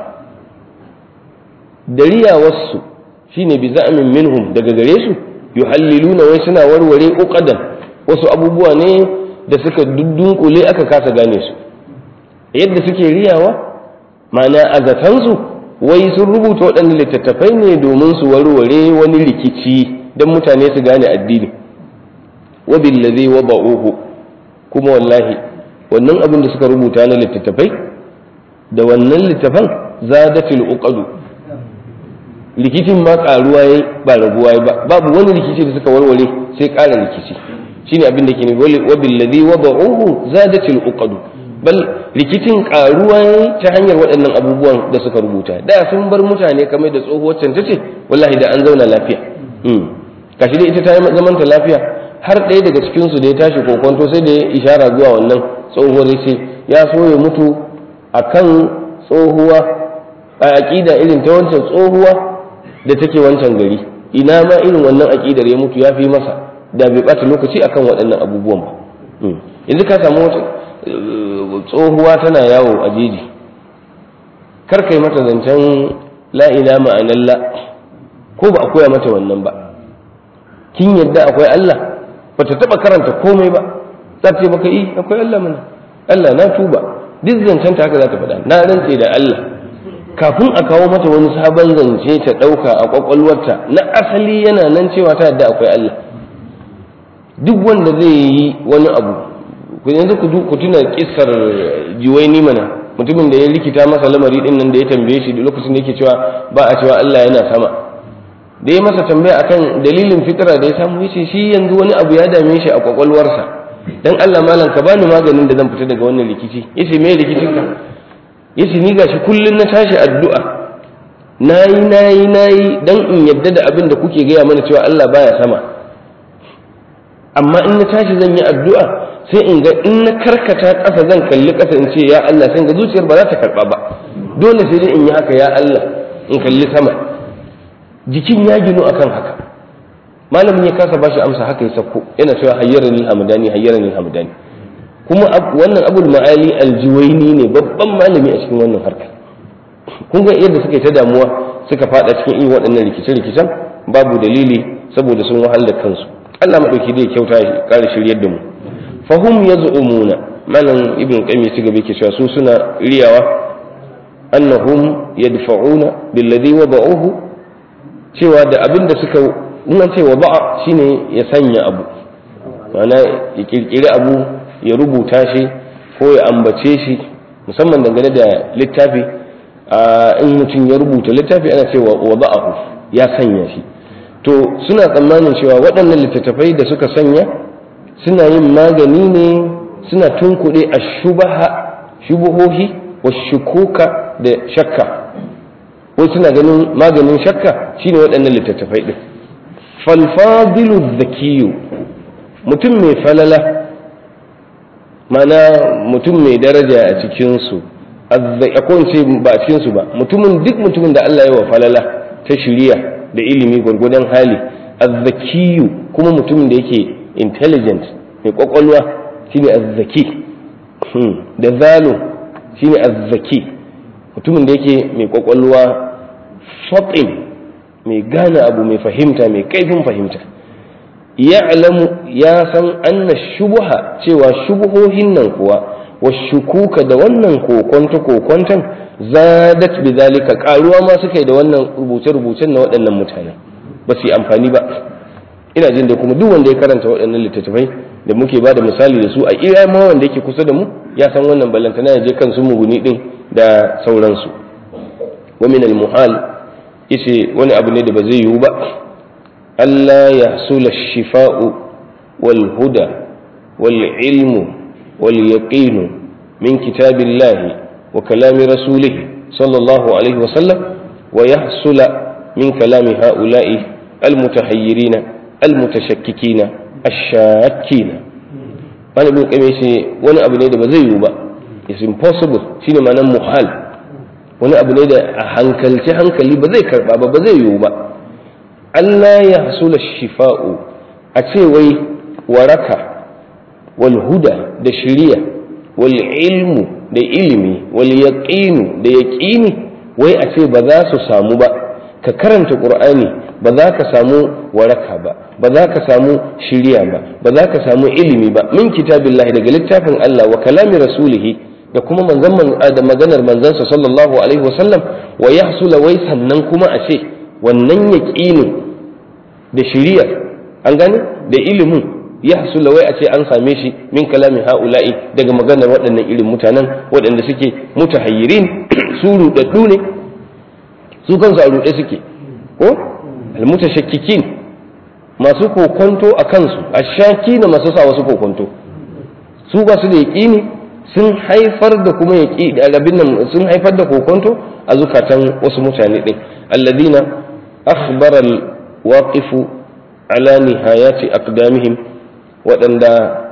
dariya wasu shine bi za'min minhum daga gare su yuhalliluna wai suna warware uqadan wasu abubuwa ne da suka dudunkule aka kasa gane su yadda suke riyawa ma'ana a zatansu wai sun rubuta waɗannan littattafai ne domin su warware wani rikici don mutane su gane addini wa billazi wa ba'uhu kuma wallahi wannan abin da suka rubuta na littattafai da wannan littafan zadatul uqadu rikicin ma karuwa yayi ba raguwa yayi ba babu wani rikici da suka warware sai ƙara rikici shine abin da ke ne wa billazi wa ba'uhu zadatul uqadu bal rikicin karuwa ta hanyar waɗannan abubuwan da suka rubuta da sun bar mutane kamar da tsohuwar can tace wallahi da an zauna lafiya kashi dai ita ta yi zamanta lafiya har ɗaya daga cikin su da ya tashi kokonto sai da ya ishara zuwa wannan tsohuwar ya ce ya so ya mutu akan tsohuwa a aƙida irin ta wancan tsohuwa da take wancan gari ina ma irin wannan aƙidar ya mutu ya fi masa da bai ɓata lokaci akan waɗannan abubuwan ba yanzu ka samu wata tsohuwa tana yawo a jeji kar kai mata zancen la'ila ma'anar la ko ba a koya mata wannan ba kin yadda akwai Allah ba ta taɓa karanta komai ba za ta ce maka yi akwai Allah mana Allah na tuba duk zancen ta haka za ta faɗa na rantse da Allah kafin a kawo mata wani sabon zance ta ɗauka a ƙwaƙwalwarta na asali yana nan cewa ta yadda akwai Allah duk wanda zai yi wani abu ku yanzu ku tuna kissar juwaini mana mutumin da ya rikita masa lamari din nan da ya tambaye shi lokacin da yake cewa ba a cewa Allah yana sama da ya masa tambaya akan dalilin fitira da ya samu yace shi yanzu wani abu ya dame shi a kwakwalwarsa dan Allah malam ka bani maganin da zan fita daga wannan rikici yace me rikicin ka yace ni gashi kullun na tashi addu'a nayi nayi nayi dan in yadda da abin da kuke gaya mana cewa Allah baya sama amma in na tashi zan yi addu'a sai in ga in na karkata ƙasa zan kalli ƙasa in ce ya Allah sai ga zuciyar ba za ta karɓa ba dole sai dai in yi haka ya Allah in kalli sama jikin ya ginu akan haka malamin ya kasa bashi amsa haka ya sako yana cewa hayyarani hamdani hayyarani hamdani kuma wannan abul ma'ali aljuwaini ne babban malami a cikin wannan harka kun ga yadda suka yi ta damuwa suka fada cikin irin waɗannan rikice-rikicen babu dalili saboda sun wahala kansu Allah madauki zai kyauta ya kare shiryar da mu fahum yaz'umuna malam ibn qayyim ya gaba yake cewa su suna riyawa annahum yadfa'una billadhi wada'uhu cewa da abin da suka in an ce wada'a shine ya sanya abu ma'ana ya kirkiri abu ya rubuta shi ko ya ambace shi musamman dangane da littafi in mutum ya rubuta littafi ana cewa wada'ahu ya sanya shi to suna tsammanin cewa waɗannan littattafai da suka sanya suna yin magani ne suna tunkuɗe a shubaha shubuhohi wa shukuka da shakka wai suna ganin maganin shakka shine waɗannan littattafai ɗin falfadilu zakiyu mutum mai falala mana mutum mai daraja a cikinsu a ce ba a cikinsu ba mutumin duk mutumin da Allah ya wa falala ta shiriya da ilimi gwargwadon hali azzakiyu kuma mutumin da yake intelligent mai kwakwalwa shine azzaki da zalo shine azzaki mutumin da yake mai kwakwalwa fatin mai gane abu mai fahimta mai kaifin fahimta ya'lamu ya san anna shubuha cewa shubuhohin nan kuwa wa shukuka da wannan kokonta kokontan zadat bi zalika karuwa ma suka yi da wannan rubuce-rubucen na waɗannan mutane ba su yi amfani ba ina jin da kuma duk wanda ya karanta waɗannan littattafai da muke ba da misali da su a iya ma wanda yake kusa da mu ya san wannan ballantana ya je kan su muguni din da sauransu wa min al-muhal yace wani abu ne da ba zai yiwu ba Allah ya sula shifa'u wal huda wal ilmu wal yaqinu min kitabillahi wa kalami rasulihi sallallahu alaihi wa sallam wa yahsula min kalami ha'ula'i al-mutahayyirina al-mutashakkikina ash-shakkina wani ibn qayyim yace wani abu ne da ba zai yiwu ba it's impossible shine ma'anar muhal wani abu ne da a hankalci hankali ba zai karba ba ba zai yiwu ba Allah ya hasula shifa'u a ce wai waraka wal huda da shiriya wal ilmu da ilimi wal yaqinu da yaqini wai a ce ba za su samu ba ka karanta qur'ani ba za ka samu waraka ba ba za ka samu shiriya ba ba za ka samu ilimi ba min kitabillahi daga littafin Allah wa kalami rasulihi da kuma manzon da maganar manzansa sallallahu alaihi wasallam wa yahsula wai sannan kuma a ce wannan yaqinin da shiriyar an gane da ilimin yahsula wai a ce an same shi min kalamin haula'i daga maganar waɗannan irin mutanen waɗanda suke mutahayyirin su rudaddu ne su kansu a ruɗe suke ko almutashakkikin masu kokonto a kansu ashaki na masu sa wasu kokonto su ba su da yaƙini sun haifar da kuma yaƙi rabin nan sun haifar da kokonto a zukatan wasu mutane ɗin alladina akhbara alwaqifu ala nihayati aqdamihim waɗanda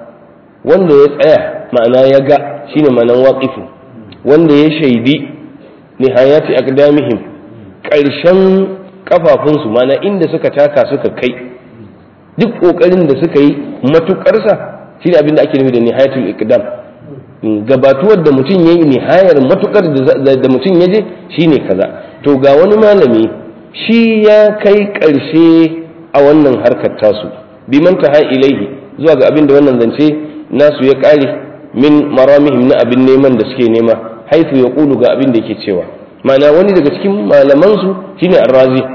wanda ya tsaya ma'ana ya ga shine ma'anan waqifu wanda ya shaidi nihayati aqdamihim ƙarshen kafafunsu ma'ana inda suka taka suka kai duk ƙoƙarin da suka yi matuƙarsa shine abin da ake nufi da nihayatul iqdam gabatuwar da mutum ya yi nihayar matukar da mutum ya je shine kaza to ga wani malami shi ya kai ƙarshe a wannan harkar tasu bi mantaha ilaihi zuwa ga abin da wannan zance nasu ya ƙare min maramihim na abin neman da suke nema haifu ya ƙulu ga abin da yake cewa ma'ana wani daga cikin malamansu shine arrazi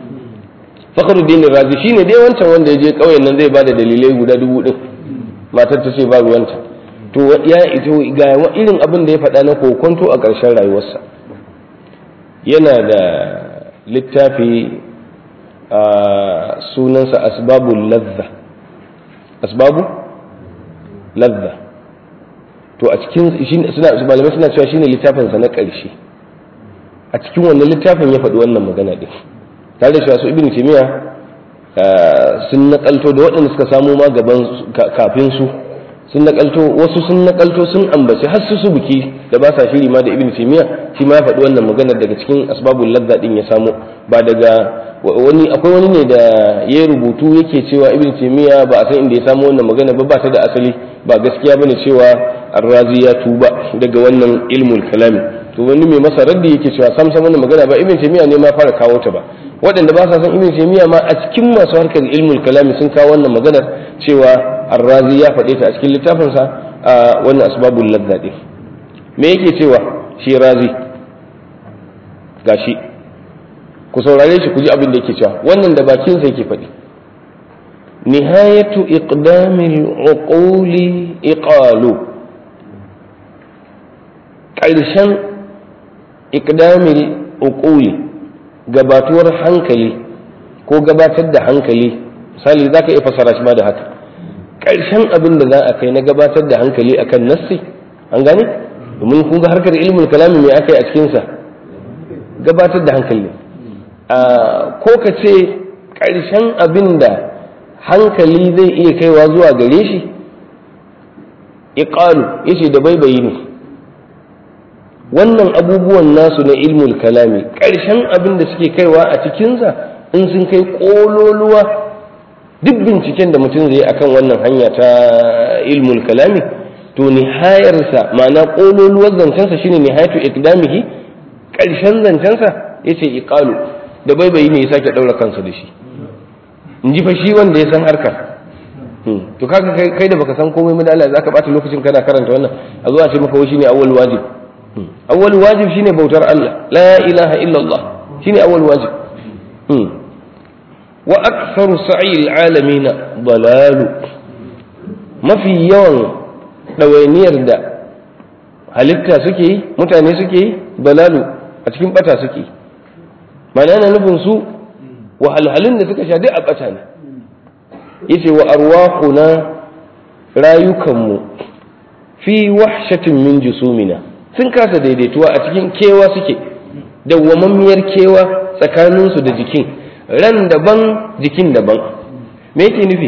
fakhruddin razi shine dai wancan wanda ya je ƙauyen nan zai bada dalilai guda dubu din matar ta ce ba ruwanta to ya ito ga irin abin da ya faɗa na kokonto a ƙarshen rayuwarsa yana da littafi a sunansa asbabul ladza asbabu ladza to a cikin suna malamai suna cewa shine littafinsa na ƙarshe a cikin wannan littafin ya faɗi wannan magana ɗin tare da cewa su ibn timiya sun naƙalto da waɗanda suka samu ma gaban kafin su sun nakalto wasu sun nakalto sun ambaci har su buki da ba sa shiri ma da ibn taymiya shi ma ya faɗi wannan maganar daga cikin asbabul ladda din ya samo ba daga wani akwai wani ne da ya rubutu yake cewa ibn taymiya ba a san inda ya samo wannan magana ba ba ta da asali ba gaskiya bane cewa arrazi ya tuba daga wannan ilmul kalami to wani mai masa raddi yake cewa sam sam wannan magana ba ibn taymiya ne ma fara kawo ta ba waɗanda ba sa san ibn taymiya ma a cikin masu harkar ilmul kalami sun kawo wannan maganar cewa arrazi ya faɗe ta a cikin littafinsa a wannan asbabul ladda ɗin me yake cewa shi razi gashi ku saurare shi ku ji abin da yake cewa wannan da bakinsa yake faɗi nihayatu iqdamil uquli iqalu ƙarshen iqdamil uquli gabatuwar hankali ko gabatar da hankali misali za ka iya fasara shi ma da haka ƙarshen abin da za a kai na gabatar da hankali akan nassi an gane domin kun ga harkar ilmul kalami mai aka yi a cikinsa gabatar da hankali ko ka ce ƙarshen abin da hankali zai iya kaiwa zuwa gare shi iqalu yace da baibayi ne wannan abubuwan nasu na ilmul kalami ƙarshen abin da suke kaiwa a cikinsa in sun kai ƙololuwa duk binciken da mutum zai akan wannan hanya ta ilmul kalami to nihayarsa ma'ana ƙololuwar zancensa shine nihayatu ikdamihi ƙarshen zancensa yace iqalu da baibayi ne ya sake ɗaura kansa da shi in ji fa shi wanda ya san harkar to kaga kai da baka san komai da Allah zaka bata lokacin kana karanta wannan a zuwa ce maka wai shine awwal wajib awwal wajib shine bautar Allah la ilaha illa Allah shine awwal wajib wa aktharu sa'i alamin dalalu mafi yawan dawainiyar da halitta suke yi mutane suke yi balalu a cikin bata suke yi mana yana nufin su wahalhalun da suka sha duk a bata ne yace wa arwahuna rayukanmu fi wahshatin min jusumina sun kasa daidaituwa a cikin kewa suke dawwamammiyar kewa tsakaninsu da jikin ran daban jikin daban me yake nufi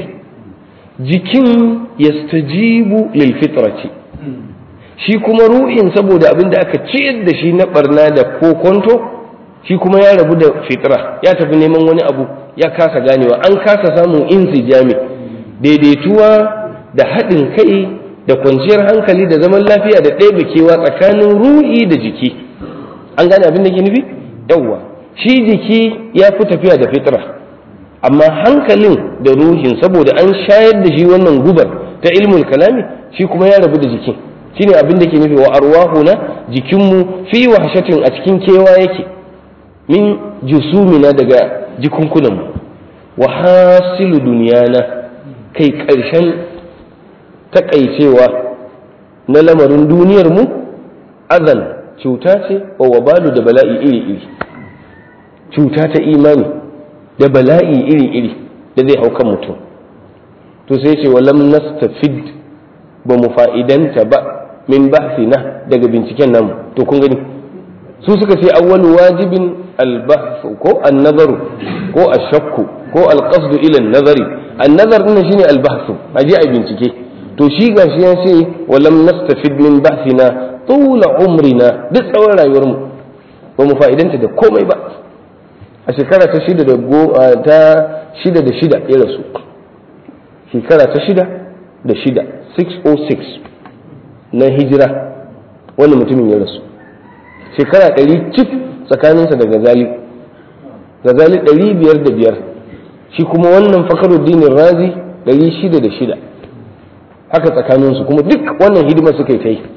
jikin yastajibu lil fitrati shi kuma ruhin saboda abin da aka ciyar da shi na barna da kokonto shi kuma ya rabu da fitra ya tafi neman wani abu ya kasa ganewa an kasa samun insijami daidaituwa da haɗin kai da kwanciyar hankali da zaman lafiya da ɗaya kewa tsakanin ruhi da jiki an gane abin da ke nufi yawwa shi jiki ya fi tafiya da fitra amma hankalin da ruhin saboda an shayar da shi wannan gubar ta ilmul kalami shi kuma ya rabu da jikin shine abin da ke nufi wa arwahuna jikinmu fi wahshatin a cikin kewa yake min jusumina daga jikunkunanmu wa hasilu duniyana kai ƙarshen takaicewa na lamarin duniyarmu azan cuta ce wa wabalu da bala'i iri-iri cuta ta imani da bala'i iri-iri da zai hau kan mutum to sai ce walam nastafid ba mu fa'idanta ba min bahsina daga binciken namu to kun gani su suka ce awwalu wajibin albahth ko an-nazaru ko ash-shakku ko al-qasd ila an-nazari an-nazar din shine al-bahth aje ai bincike to shi gashi ya ce walam nastafid min bahsina tula umrina duk tsawon rayuwar mu ba mu fa'idanta da komai ba a shekara ta shida da ta shida da shida ya rasu shekara ta shida da shida 606 na hijira wani mutumin ya rasu shekara ɗari cif tsakaninsa da gazali gazali ɗari biyar da biyar shi kuma wannan fakaruddinin razi ɗari shida da shida haka tsakaninsu kuma duk wannan hidima suka yi ta yi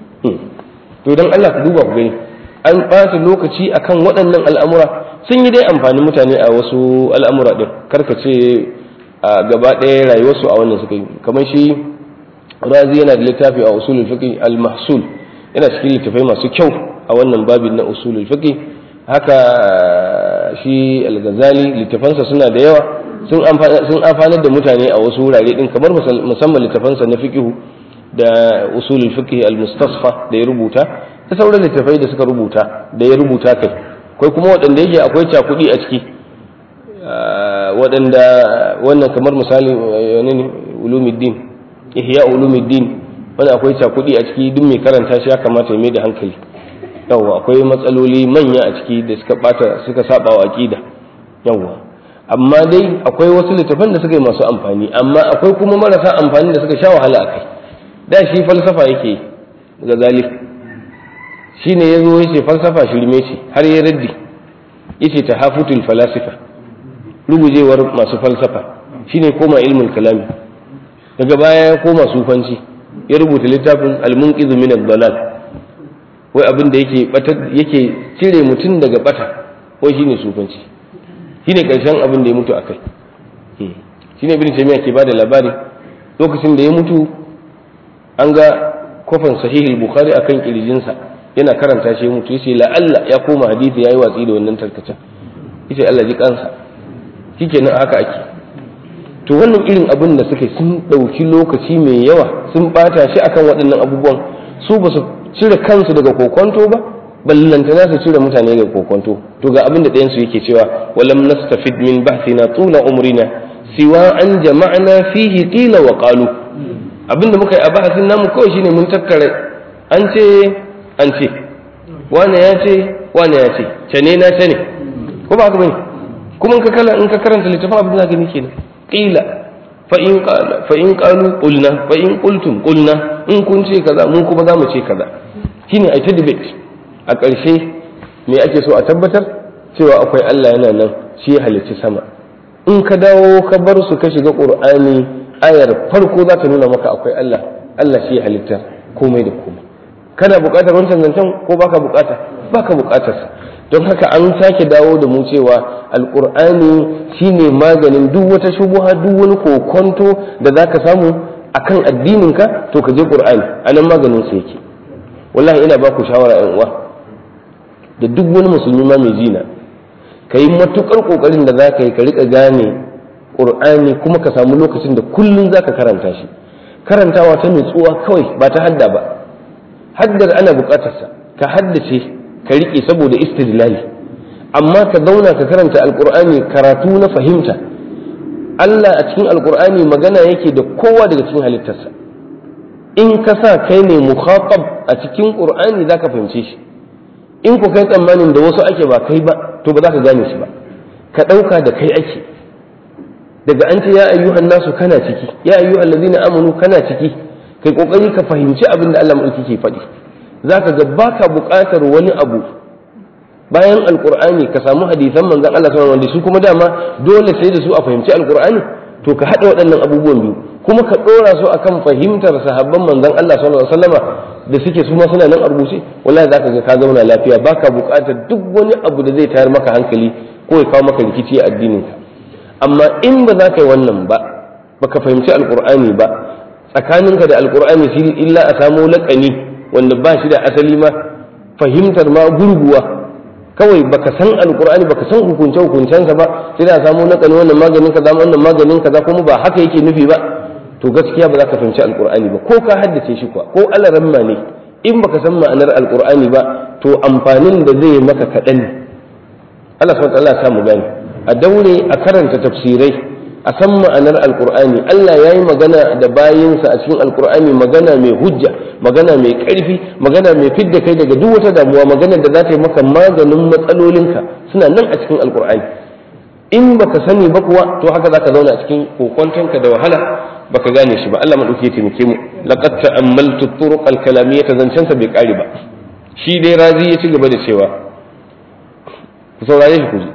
to don allah ku duba ku gani an ɓata lokaci akan waɗannan al'amura sun yi dai amfani mutane a wasu al'amura ɗin karka ce a gaba ɗaya rayuwarsu a wannan suka yi kamar shi razi yana da littafi a usulul fiqh al-mahsul yana cikin littafai masu kyau a wannan babin na usulul fiqh haka shi al-ghazali littafansa suna da yawa sun sun amfanar da mutane a wasu wurare din kamar musamman littafansa na fiqh da usulul fiqh al-mustasfa da ya rubuta da sauran littafai da suka rubuta da ya rubuta kai akwai kuma waɗanda yake akwai cakudi a ciki waɗanda wannan kamar misali wani ne ulumuddin ihya ulumuddin wani akwai cakudi a ciki duk mai karanta shi ya kamata ya mai da hankali yawwa akwai matsaloli manya a ciki da suka bata suka saba wa aqida yawwa amma dai akwai wasu littafan da suka yi masu amfani amma akwai kuma marasa amfani da suka sha wahala a kai da shi falsafa yake ga zalif shi ne ya zo ya ce falsafa shirme ce har ya raddi ya ce ta hafutul falasifa rugujewar masu falsafa shi ne koma ilmin kalami daga baya ya koma sufanci ya rubuta littafin almunqizu min ad-dalal wai abin da yake yake cire mutum daga bata wai shine sufanci shine karshen abin da ya mutu akai shine ibn taymiya ke bada labari lokacin da ya mutu an ga kofan sahihul bukhari akan kirjinsa yana karanta shi ya mutu yace la Allah ya koma hadisi yayi watsi da wannan tarkacen yace Allah ji kansa shikenan haka ake to wannan irin abin da suke sun ɗauki lokaci mai yawa sun ɓata shi akan waɗannan abubuwan su ba su cire kansu daga kokonto ba ballantana su cire mutane daga kokonto to ga abin da ɗayansu yake cewa walam nastafid min bahthina tula umrina siwa an jama'na fihi qila wa qalu abin da muka yi a bahasin namu kawai shine mun tattara an ce an ce wane ya ce wane ya ce cane na ce ne ko ba haka bane kuma in ka kala in ka karanta littafin abin da gani kenan qila fa in qala fa in qalu qulna fa in qultum qulna in kun ce kaza mun kuma za mu ce kaza shine ai ta debate a ƙarshe me ake so a tabbatar cewa akwai Allah yana nan shi ya halicci sama in ka dawo ka bar su ka shiga qur'ani ayar farko za ta nuna maka akwai Allah Allah shi ya halitta komai da komai kana buƙatar wancan zancen ko baka buƙata baka buƙatar sa don haka an sake dawo da mu cewa alkur'ani shine maganin duk wata shubuha duk wani kokonto da zaka samu akan addininka to ka je qur'ani anan maganin sa yake wallahi ina ba ku shawara yan uwa da duk wani musulmi ma mai jina ka yi matukar kokarin da za ka yi ka rika gane qur'ani kuma ka samu lokacin da kullum za ka karanta shi karantawa ta nutsuwa kawai ba ta hadda ba haddar ana bukatarsa ka haddace ka rike saboda istidlali amma ka zauna ka karanta alqur'ani karatu na fahimta Allah a cikin alqur'ani magana yake da kowa daga cikin halittarsa in ka sa kai ne mukhatab a cikin qur'ani zaka fahimce shi in ku kai tsammanin da wasu ake ba kai ba to ba za ka gane shi ba ka ɗauka da kai ake daga an ce ya ayyuhan nasu kana ciki ya ayyuhan ladina amanu kana ciki kai kokari ka fahimci abin da Allah mulki ke faɗi zaka ga baka buƙatar wani abu bayan alqur'ani ka samu hadisan manzon Allah sallallahu alaihi wasallam su kuma dama dole sai da su a fahimci alqur'ani to ka haɗa waɗannan abubuwan biyu kuma ka ɗora su akan fahimtar sahabban manzon Allah sallallahu alaihi wasallama da suke su ma suna nan a rubuce wallahi zaka ga ka zauna lafiya baka buƙatar duk wani abu da zai tayar maka hankali ko ya kawo maka rikici a addinin ka amma in ba za ka yi wannan ba baka fahimci alqur'ani ba tsakaninka da alqur'ani shi illa a samo laƙani wanda ba shi da asali ma fahimtar ma gurguwa kawai baka san alqur'ani baka san hukunce hukuncensa ba sai da samu laƙani wannan maganin kaza wannan maganin kaza kuma ba haka yake nufi ba to gaskiya ba za ka fahimci alkur'ani ba ko ka haddace shi kuwa ko alaramma ne in baka san ma'anar alkur'ani ba to amfanin da zai maka kaɗan ne Allah subhanahu wa ta'ala mu gani a daure a karanta tafsirai a san ma'anar alkur'ani Allah ya yi magana da bayinsa a cikin alkur'ani magana mai hujja magana mai ƙarfi magana mai fidda kai daga duk wata damuwa magana da za ta yi maka maganin matsalolinka suna nan a cikin alkur'ani in baka sani ba kuwa to haka zaka zauna a cikin kokontonka da wahala baka gane shi ba Allah madauki ya taimake mu laqad ta'ammaltu turuq al-kalamiyyah zancen sa bai kare ba shi dai razi ya ci gaba da cewa ku saurare shi ku ji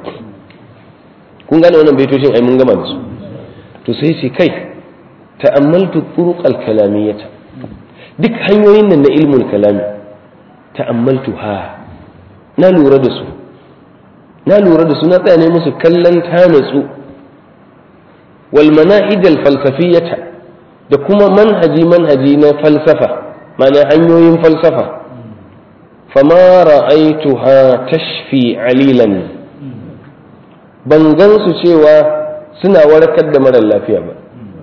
kun gane wannan baitocin ai mun gama da su to sai ce kai ta'ammaltu turuq al-kalamiyyah duk hanyoyin nan na ilmul kalami ta'ammaltu ha na lura da su na lura da su na tsaya ne musu kallon ta natsu wal manahij al falsafiyata da kuma manhaji manhaji na falsafa mana hanyoyin falsafa fama ra'aituha tashfi alilan ban gan su cewa suna warkar da marar lafiya ba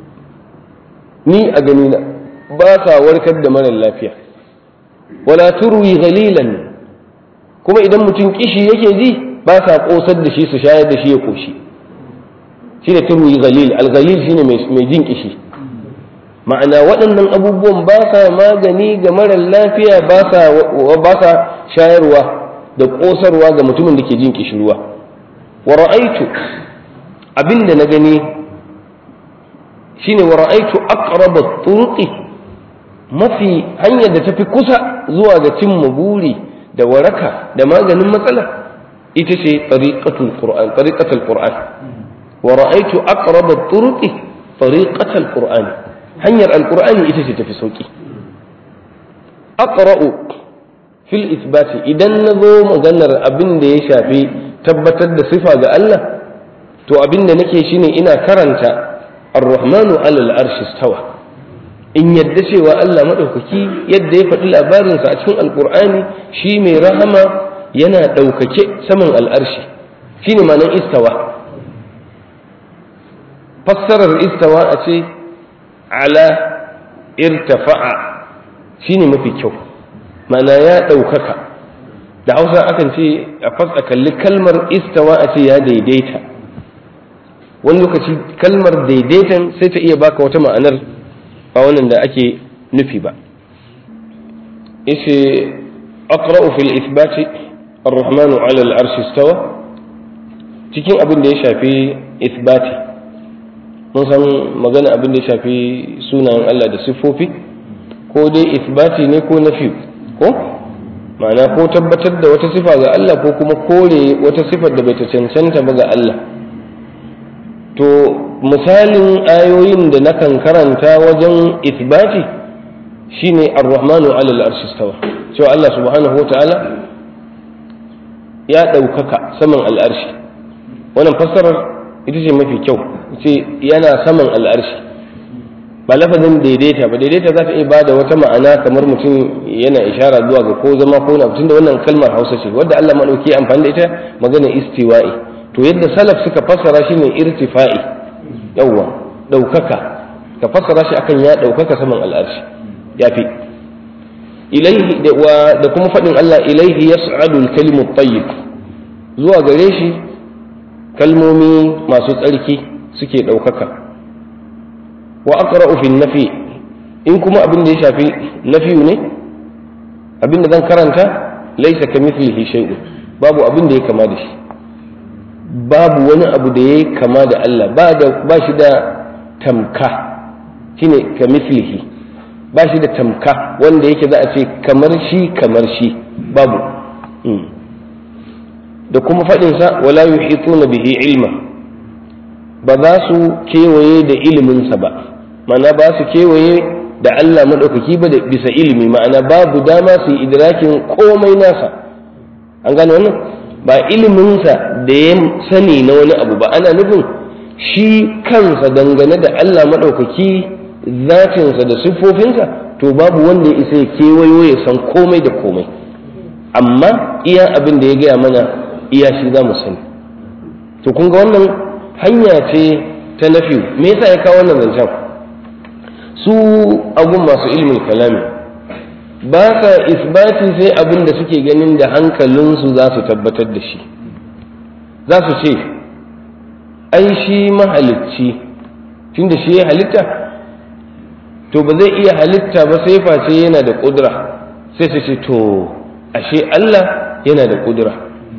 ni a gani na ba sa warkar da marar lafiya wala turwi ghalilan kuma idan mutum kishi yake ji ba sa kosar da shi su shayar da shi ya koshi shi ne turwi galil al-galil shi ne mai jin kishi ma'ana waɗannan abubuwan ba sa magani ga marar lafiya ba sa shayarwa da kosarwa ga mutumin da ke jin kishirwa wa ra'aitu abinda na gani shine wa ra'aitu aqraba turuqi mafi hanyar da tafi kusa zuwa ga cimma buri da waraka da maganin matsala ita ce tariqatul qur'an tariqatul qur'an wa ra'aytu aqrab at-turuqi tariqatul qur'an hanyar alqur'ani ita ce tafi sauki aqra'u fil isbati idan nazo maganar abin da ya shafi tabbatar da sifa ga Allah to abin da nake shine ina karanta ar-rahmanu 'ala al-arshi istawa in yadda cewa Allah madaukaki yadda ya faɗi labarinsa a cikin alqur'ani shi mai rahama yana ɗaukake saman al'arshi shi ne manan istawa fassarar istawa a ce ala irtafa'a shi ne mafi kyau mana ya ɗaukaka da hausa akan ce a fasa kalli kalmar istawa a ce ya daidaita wani lokaci kalmar daidaitan sai ta iya baka wata ma'anar ba wannan da ake nufi ba ishe aqra'u fil isbati الرحمن على العرش استوى cikin abin da ya shafi isbati mun san magana abin da ya shafi sunayen Allah da siffofi ko dai isbati ne ko nafi ko ma'ana ko tabbatar da wata sifa ga Allah ko kuma kore wata sifar da bai ta cancanta ba ga Allah to misalin ayoyin da nakan karanta wajen isbati shine ar-rahmanu 'ala al-arshi istawa cewa Allah subhanahu wa ta'ala ya ɗaukaka saman al'arshi wannan fassarar ita ce mafi kyau ce yana saman al'arshi ba lafazin daidaita ba daidaita za ta iya ba da wata ma'ana kamar mutum yana ishara zuwa ga ko zama ko na tunda wannan kalmar hausa ce wadda Allah maɗauki amfani da ita magana istiwa'i to yadda salaf suka fassara shi ne irtifa'i yawwa ɗaukaka ka fassara shi akan ya ɗaukaka saman al'arshi ya fi ilaihi da kuma faɗin Allah ilaihi yas'adu al-kalimu tayyib zuwa gare shi kalmomi masu tsarki suke ɗaukaka wa aqra'u fi nafi in kuma abin da ya shafi nafiyu ne abin da zan karanta laisa kamithlihi shay'un babu abin da ya kama da shi babu wani abu da ya kama da Allah ba da ba shi da tamka shine kamithlihi ba shi da tamka wanda yake za a ce kamar shi kamar shi babu da kuma faɗinsa wala yuhituna bihi ilma ba za su kewaye da iliminsa ba ma'ana ba su kewaye da Allah maɗaukaki ba da bisa ilimi ma'ana babu dama su yi idrakin komai nasa an gane wannan ba iliminsa da ya sani na wani abu ba ana nufin shi kansa dangane da Allah maɗaukaki zatinsa da siffofinsa to babu wanda ya isa ya kewayo ya san komai da komai amma iya abin da ya gaya mana iya shi za mu sani to kun ga wannan hanya ce ta nafi me yasa ya kawo wannan zancen su abun masu ilmin kalami ba sa isbati sai abin da suke ganin da hankalinsu za su tabbatar da shi za su ce ai shi mahalicci tunda shi ya halitta to ba zai iya halitta ba sai face yana da ƙudura sai su ce to ashe Allah yana da ƙudura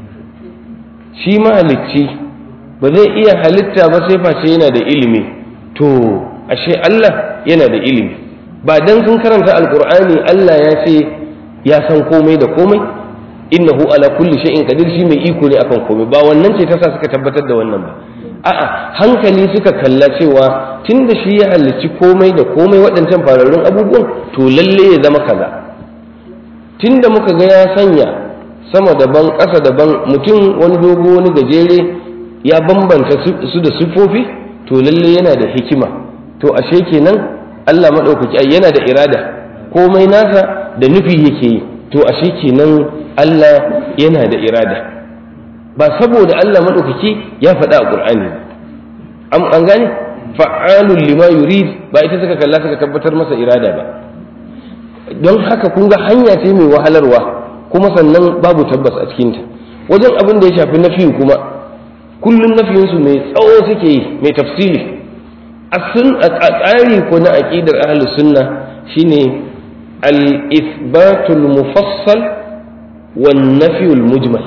shi mahalicci ba zai iya halitta ba sai face yana da ilimi to ashe Allah yana da ilimi ba dan sun karanta alkur'ani Allah ya ce ya san komai da komai innahu ala kulli shay'in qadir shi mai iko ne akan komai ba wannan ce ta sa suka tabbatar da wannan ba a'a hankali suka kalla cewa tunda shi ya halicci komai da komai waɗancan fararrun abubuwan to lalle ya zama kaza tunda muka ga ya sanya sama daban ƙasa daban mutum wani dogo wani gajere ya bambanta su da siffofi to lalle yana da hikima to ashe kenan Allah maɗaukaki ai yana da irada komai nasa da nufi yake yi to ashe kenan Allah yana da irada ba saboda Allah maɗaukaki ya faɗa a Qur'ani an gane fa'alun lima yurid ba ita suka kalla suka tabbatar masa irada ba don haka kun ga hanya ce mai wahalarwa kuma sannan babu tabbas a cikinta wajen abin da ya shafi nafi kuma kullum nafiyinsu mai tsawo suke yi mai tafsiri a tsari ko na aƙidar ahlus sunna shine al-ithbatul mufassal wan nafiyul mujmal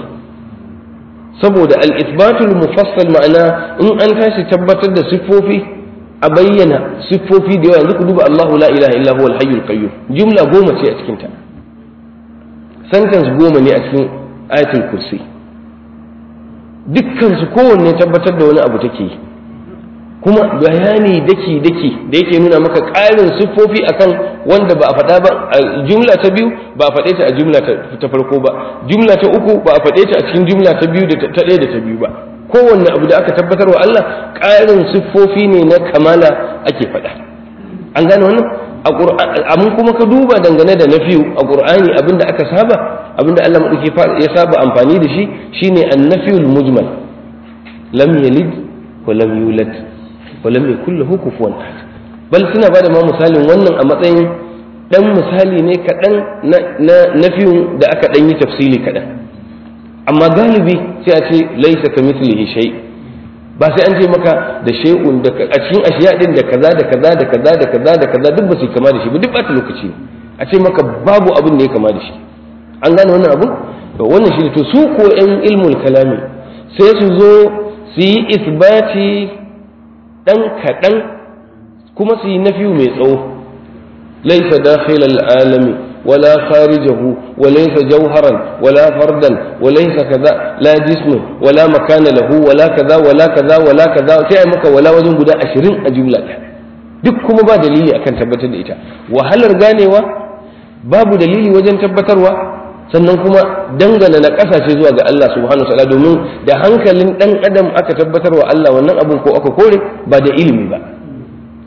saboda al-ithbatul mufassal ma'ana in an tashi tabbatar da siffofi a bayyana siffofi da yawa yanzu ku duba Allahu la ilaha illa huwal hayyul qayyum jumla goma ce a cikin ta sentence goma ne a cikin ayatul kursi dukkan su kowanne tabbatar da wani abu take yi kuma bayani daki daki da yake nuna maka ƙarin siffofi akan wanda ba a faɗa ba a jumla ta biyu ba a faɗe ta a jumla ta farko ba jumla ta uku ba a faɗe ta a cikin jumla ta biyu da ta ɗaya da ta biyu ba kowanne abu da aka tabbatar wa Allah ƙarin siffofi ne na kamala ake faɗa an gane wannan amma kuma ka duba dangane da na fiyu a ƙur'ani abinda aka saba abinda Allah maɗauki ya saba amfani da shi shine annafiyul mujmal lam yalid wa lam yulad wa lam yakul lahu kufuwan ahad bal suna bada ma misalin wannan a matsayin dan misali ne kaɗan na nafiyun da aka ɗan yi tafsili kaɗan amma galibi sai a ce laisa ka mislihi shay ba sai an ce maka da shay'un da a cikin ashiya din da kaza da kaza da kaza da kaza da kaza duk ba su kama da shi ba duk ba ta lokaci a ce maka babu abin da ya kama da shi an gane wannan abu to wannan shi to su ko yan ilmul kalami sai su zo su yi isbati dan kaɗan kuma su yi nafiyu mai tsawo laisa dakhilal alami ولا خارجه وليس جوهرا ولا فردا وليس كذا لا جسم ولا مكان له ولا كذا ولا كذا ولا كذا sai maka wala wajen guda ashirin a jumla duk kuma ba dalili akan tabbatar da ita wahalar ganewa babu dalili wajen tabbatarwa sannan kuma dangana na kasashe zuwa ga Allah subhanahu wa ta'ala domin da hankalin dan adam aka tabbatarwa Allah wannan abun ko aka kore ba da ilimi ba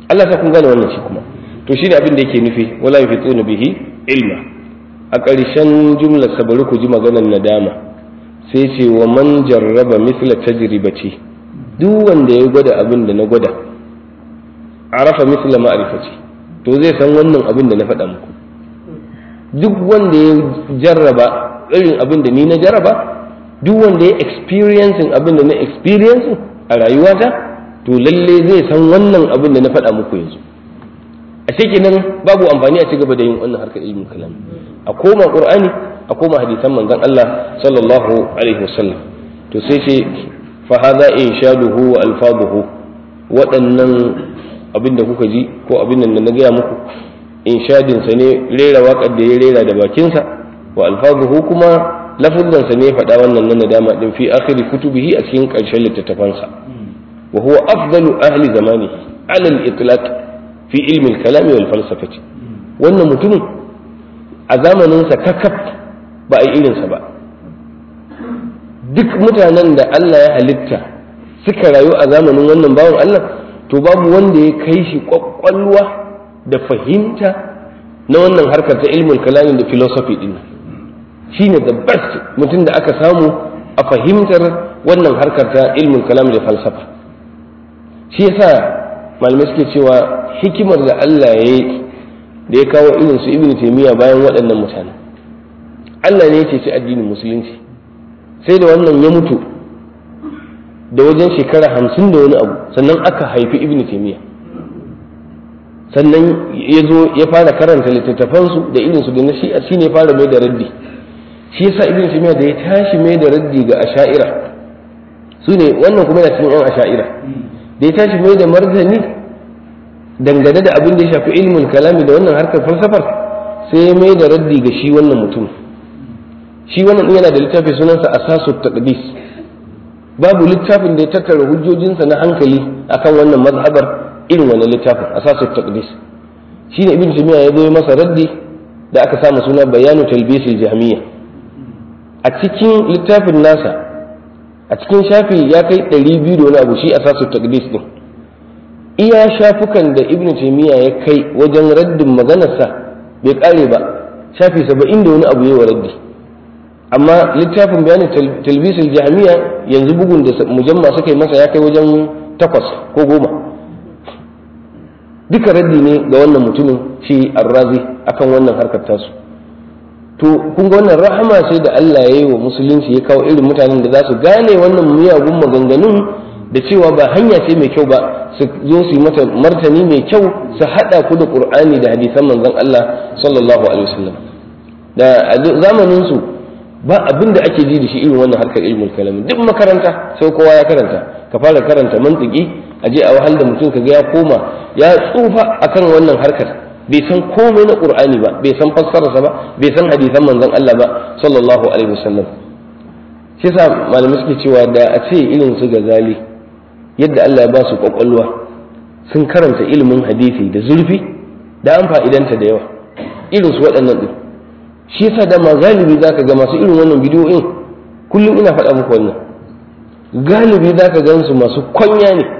Allah ta kun gane wannan shi kuma to shine abin da yake nufi wala yufituna bihi ilma a ƙarshen jumlar sa bari ku ji maganar nadama sai ce wa man jarraba misla tajribati duk wanda ya gwada abin da na gwada arafa misla ma'rifati to zai san wannan abin da na faɗa muku duk wanda ya jarraba irin abin da ni na jarraba duk wanda ya experiencing abin da na experiencing a rayuwata to lalle zai san wannan abin da na faɗa muku yanzu a kenan babu amfani a ci gaba da yin wannan harkar ilmin kalam a koma qur'ani a koma hadisan manzon Allah sallallahu alaihi wasallam to sai ce fa hadha inshaduhu wa alfaduhu waɗannan abin da kuka ji ko abin da na gaya muku inshadin sa ne rera waƙar da ya rera da bakinsa wa alfaduhu kuma lafuzan sa ne faɗa wannan nan nadama din fi akhiri kutubihi a cikin ƙarshen littattafansa wa huwa afdalu ahli zamanihi ala al-itlaq fi ilmi al-kalam wal falsafati wannan mutumin a zamaninsa kakaf ba a yi irinsa ba duk mutanen da Allah ya halitta suka rayu a zamanin wannan bawan Allah to babu wanda ya kai shi kwakwalwa da fahimta na wannan harkar ta ilmin kalamin da philosophy din shine the best mutum da aka samu a fahimtar wannan harkar ta ilmin kalamin da falsafa shi yasa malamai suke cewa hikimar da Allah ya yi da ya kawo irin su ibn taymiya bayan waɗannan mutane Allah ne ya ceci addinin musulunci sai da wannan ya mutu da wajen shekara hamsin da wani abu sannan aka haifi ibn taymiya sannan ya zo ya fara karanta littattafansu da irinsu da na shi'a shi ne fara mai da raddi shi yasa ibn taymiya da ya tashi mai da raddi ga asha'ira su ne wannan kuma yana cikin yan asha'ira da ya tashi mai da martani dangane da abin da ya shafi ilmin kalami da wannan harkar falsafar sai ya mai da raddi ga shi wannan mutum shi wannan din yana da littafi sunansa asasu taqdis babu littafin da ya tattara hujjojinsa na hankali akan wannan mazhabar irin wannan littafin asasu taqdis shine ibn jami'a ya zo masa raddi da aka samu suna bayanu talbisil jahmiya a cikin littafin nasa a cikin shafi ya kai 200 da wani abu shi asasu taqdis din iya shafukan da ibn taymiya ya kai wajen raddin maganarsa bai kare ba shafi saba'in da wani abu yawa raddi amma littafin bayanin talbisul jami'a yanzu bugun da mujamma suka yi masa ya kai wajen takwas ko goma duka raddi ne ga wannan mutumin shi arrazi akan wannan harkar tasu to kun ga wannan rahama sai da Allah ya yi wa musulunci ya kawo irin mutanen da za su gane wannan miyagun maganganun da cewa ba hanya ce mai kyau ba su zo su yi mata martani mai kyau su haɗa ku da ƙur'ani da hadisan manzon Allah sallallahu alaihi wasallam da a zamanin su ba abin da ake ji da shi irin wannan harkar ilmul kalam duk makaranta sai kowa ya karanta ka fara karanta mantiki a je a wahal da mutum ka ga ya koma ya tsufa akan wannan harkar bai san komai na ƙur'ani ba bai san fassararsa ba bai san hadisan manzon Allah ba sallallahu alaihi wasallam shi yasa malamai suke cewa da a ce irin su gazali yadda Allah ya ba su kwakwalwa sun karanta ilimin hadisi da zurfi da an fa'idanta da yawa irin su waɗannan ɗin shi yasa da ma galibi za ka ga masu irin wannan bidiyoyin kullum ina faɗa muku wannan galibi za ka gan su masu kwanya ne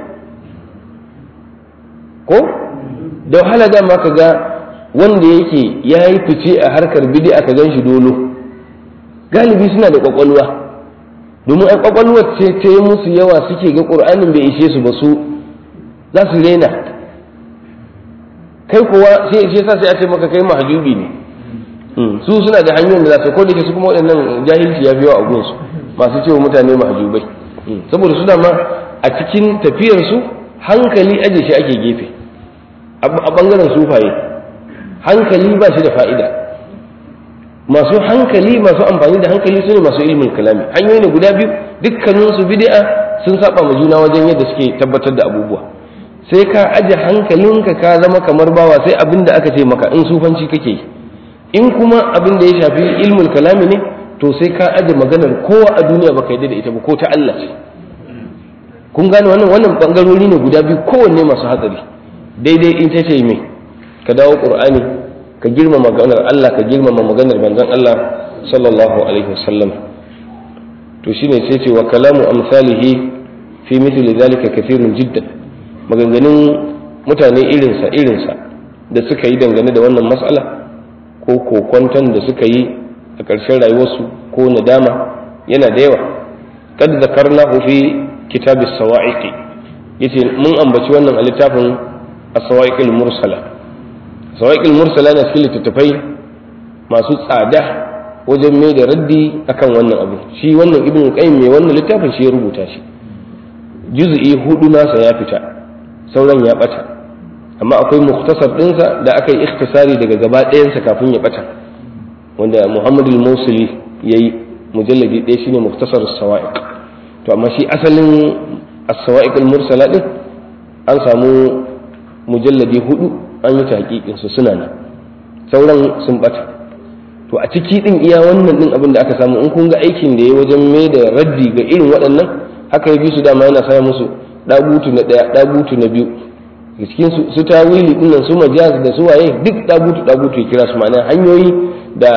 ko da wahala dama ka ga wanda yake ya yi fice a harkar bidi aka gan shi dolo galibi suna da kwakwalwa domin an kwakwalwar ce ta yi musu yawa suke ga ƙur'anin bai ishe su ba su za su rena kai kuwa sai shi sa sai a ce maka kai mahajubi ne su suna da hanyoyin da za su ko da su kuma waɗannan jahilci ya fi yawa a gunsu masu cewa mutane mahajubai saboda suna ma a cikin tafiyarsu hankali aje shi ake gefe a ɓangaren sufaye hankali ba shi da fa'ida masu hankali masu amfani da hankali su ne masu ilimin kalami hanyoyi ne guda biyu dukkaninsu bid'a sun saba ma juna wajen yadda suke tabbatar da abubuwa sai ka aje hankalinka ka zama kamar bawa sai abin da aka ce maka in sufanci kake yi in kuma abin da ya shafi ilmul kalami ne to sai ka aje maganar kowa a duniya baka yadda da ita ba ko ta Allah ce kun gane wannan wannan bangarori ne guda biyu kowanne masu hatsari daidai in ta ce mai ka dawo qur'ani ka girmama maganar Allah ka girmama maganar manzon Allah sallallahu alaihi wasallam to shine sai ce wa kalamu amsalihi fi mithli zalika kathirun jiddan maganganun mutane irinsa irinsa da suka yi dangane da wannan matsala ko kokwanton da suka yi a ƙarshen rayuwarsu ko nadama yana da yawa kad zakarna fi kitab as-sawa'iq yace mun ambaci wannan a littafin as-sawa'iq al-mursala sawa'iq al-mursala na cikin littattafai masu tsada wajen mai da raddi akan wannan abu shi wannan ibn qayyim mai wannan littafin shi ya rubuta shi juz'i hudu nasa ya fita sauran ya bata amma akwai muktasar ɗinsa da aka yi ikhtisari daga gaba ɗayansa kafin ya bata wanda muhammad al-musuli ya yi mujalladi ɗaya shine muktasar sawa'iq to amma shi asalin as-sawa'iq al-mursala din an samu mujalladi hudu an yi tahqiqin su suna nan sauran sun bata to a ciki din iya wannan din abin da aka samu in kun ga aikin da ya wajen mai da raddi ga irin waɗannan haka ya bi su dama yana saya musu dagutu na ɗaya dagutu na biyu cikin su tawili din nan su majaz da su waye duk dagutu dagutu ya kira su ma'ana hanyoyi da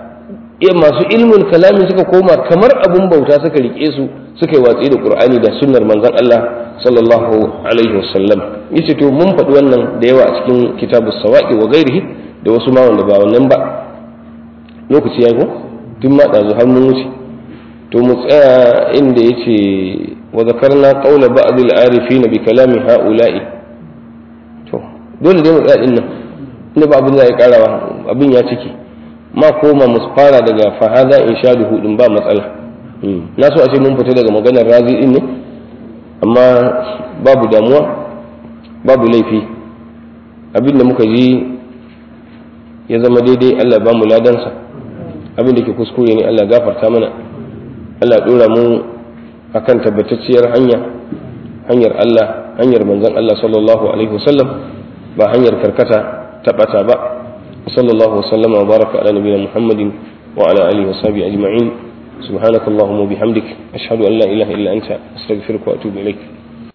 masu ilmin kalami suka koma kamar abun bauta suka rike su suka yi watsi da qur'ani da sunnar manzon Allah sallallahu alaihi wasallam yace to mun faɗi wannan da yawa a cikin kitabus sawaqi wa ghairihi da wasu ma wanda ba wannan ba lokaci ya ko tun ma ɗazu har mun wuce to mu tsaya inda ya ce wa zakarna qawla ba'd al-arifin bi kalami ha'ula'i to dole dai mu tsaya din nan inda ba abin da ya karawa abin ya ciki ma koma mu fara daga fahada inshaduhu din ba matsala na so a ce mun fita daga maganar razi din ne amma babu damuwa babu laifi abin da muka ji ya zama daidai Allah ba mu ladansa abin da ke kuskure ne Allah gafarta mana Allah dora mu akan tabbatacciyar hanya hanyar Allah hanyar manzon Allah sallallahu alaihi wasallam ba hanyar karkata ta bata ba sallallahu wasallam wa baraka ala nabiyina muhammadin wa ala alihi wa sahbihi ajma'in subhanakallahumma wa bihamdik ashhadu an la ilaha illa anta astaghfiruka wa atubu ilaik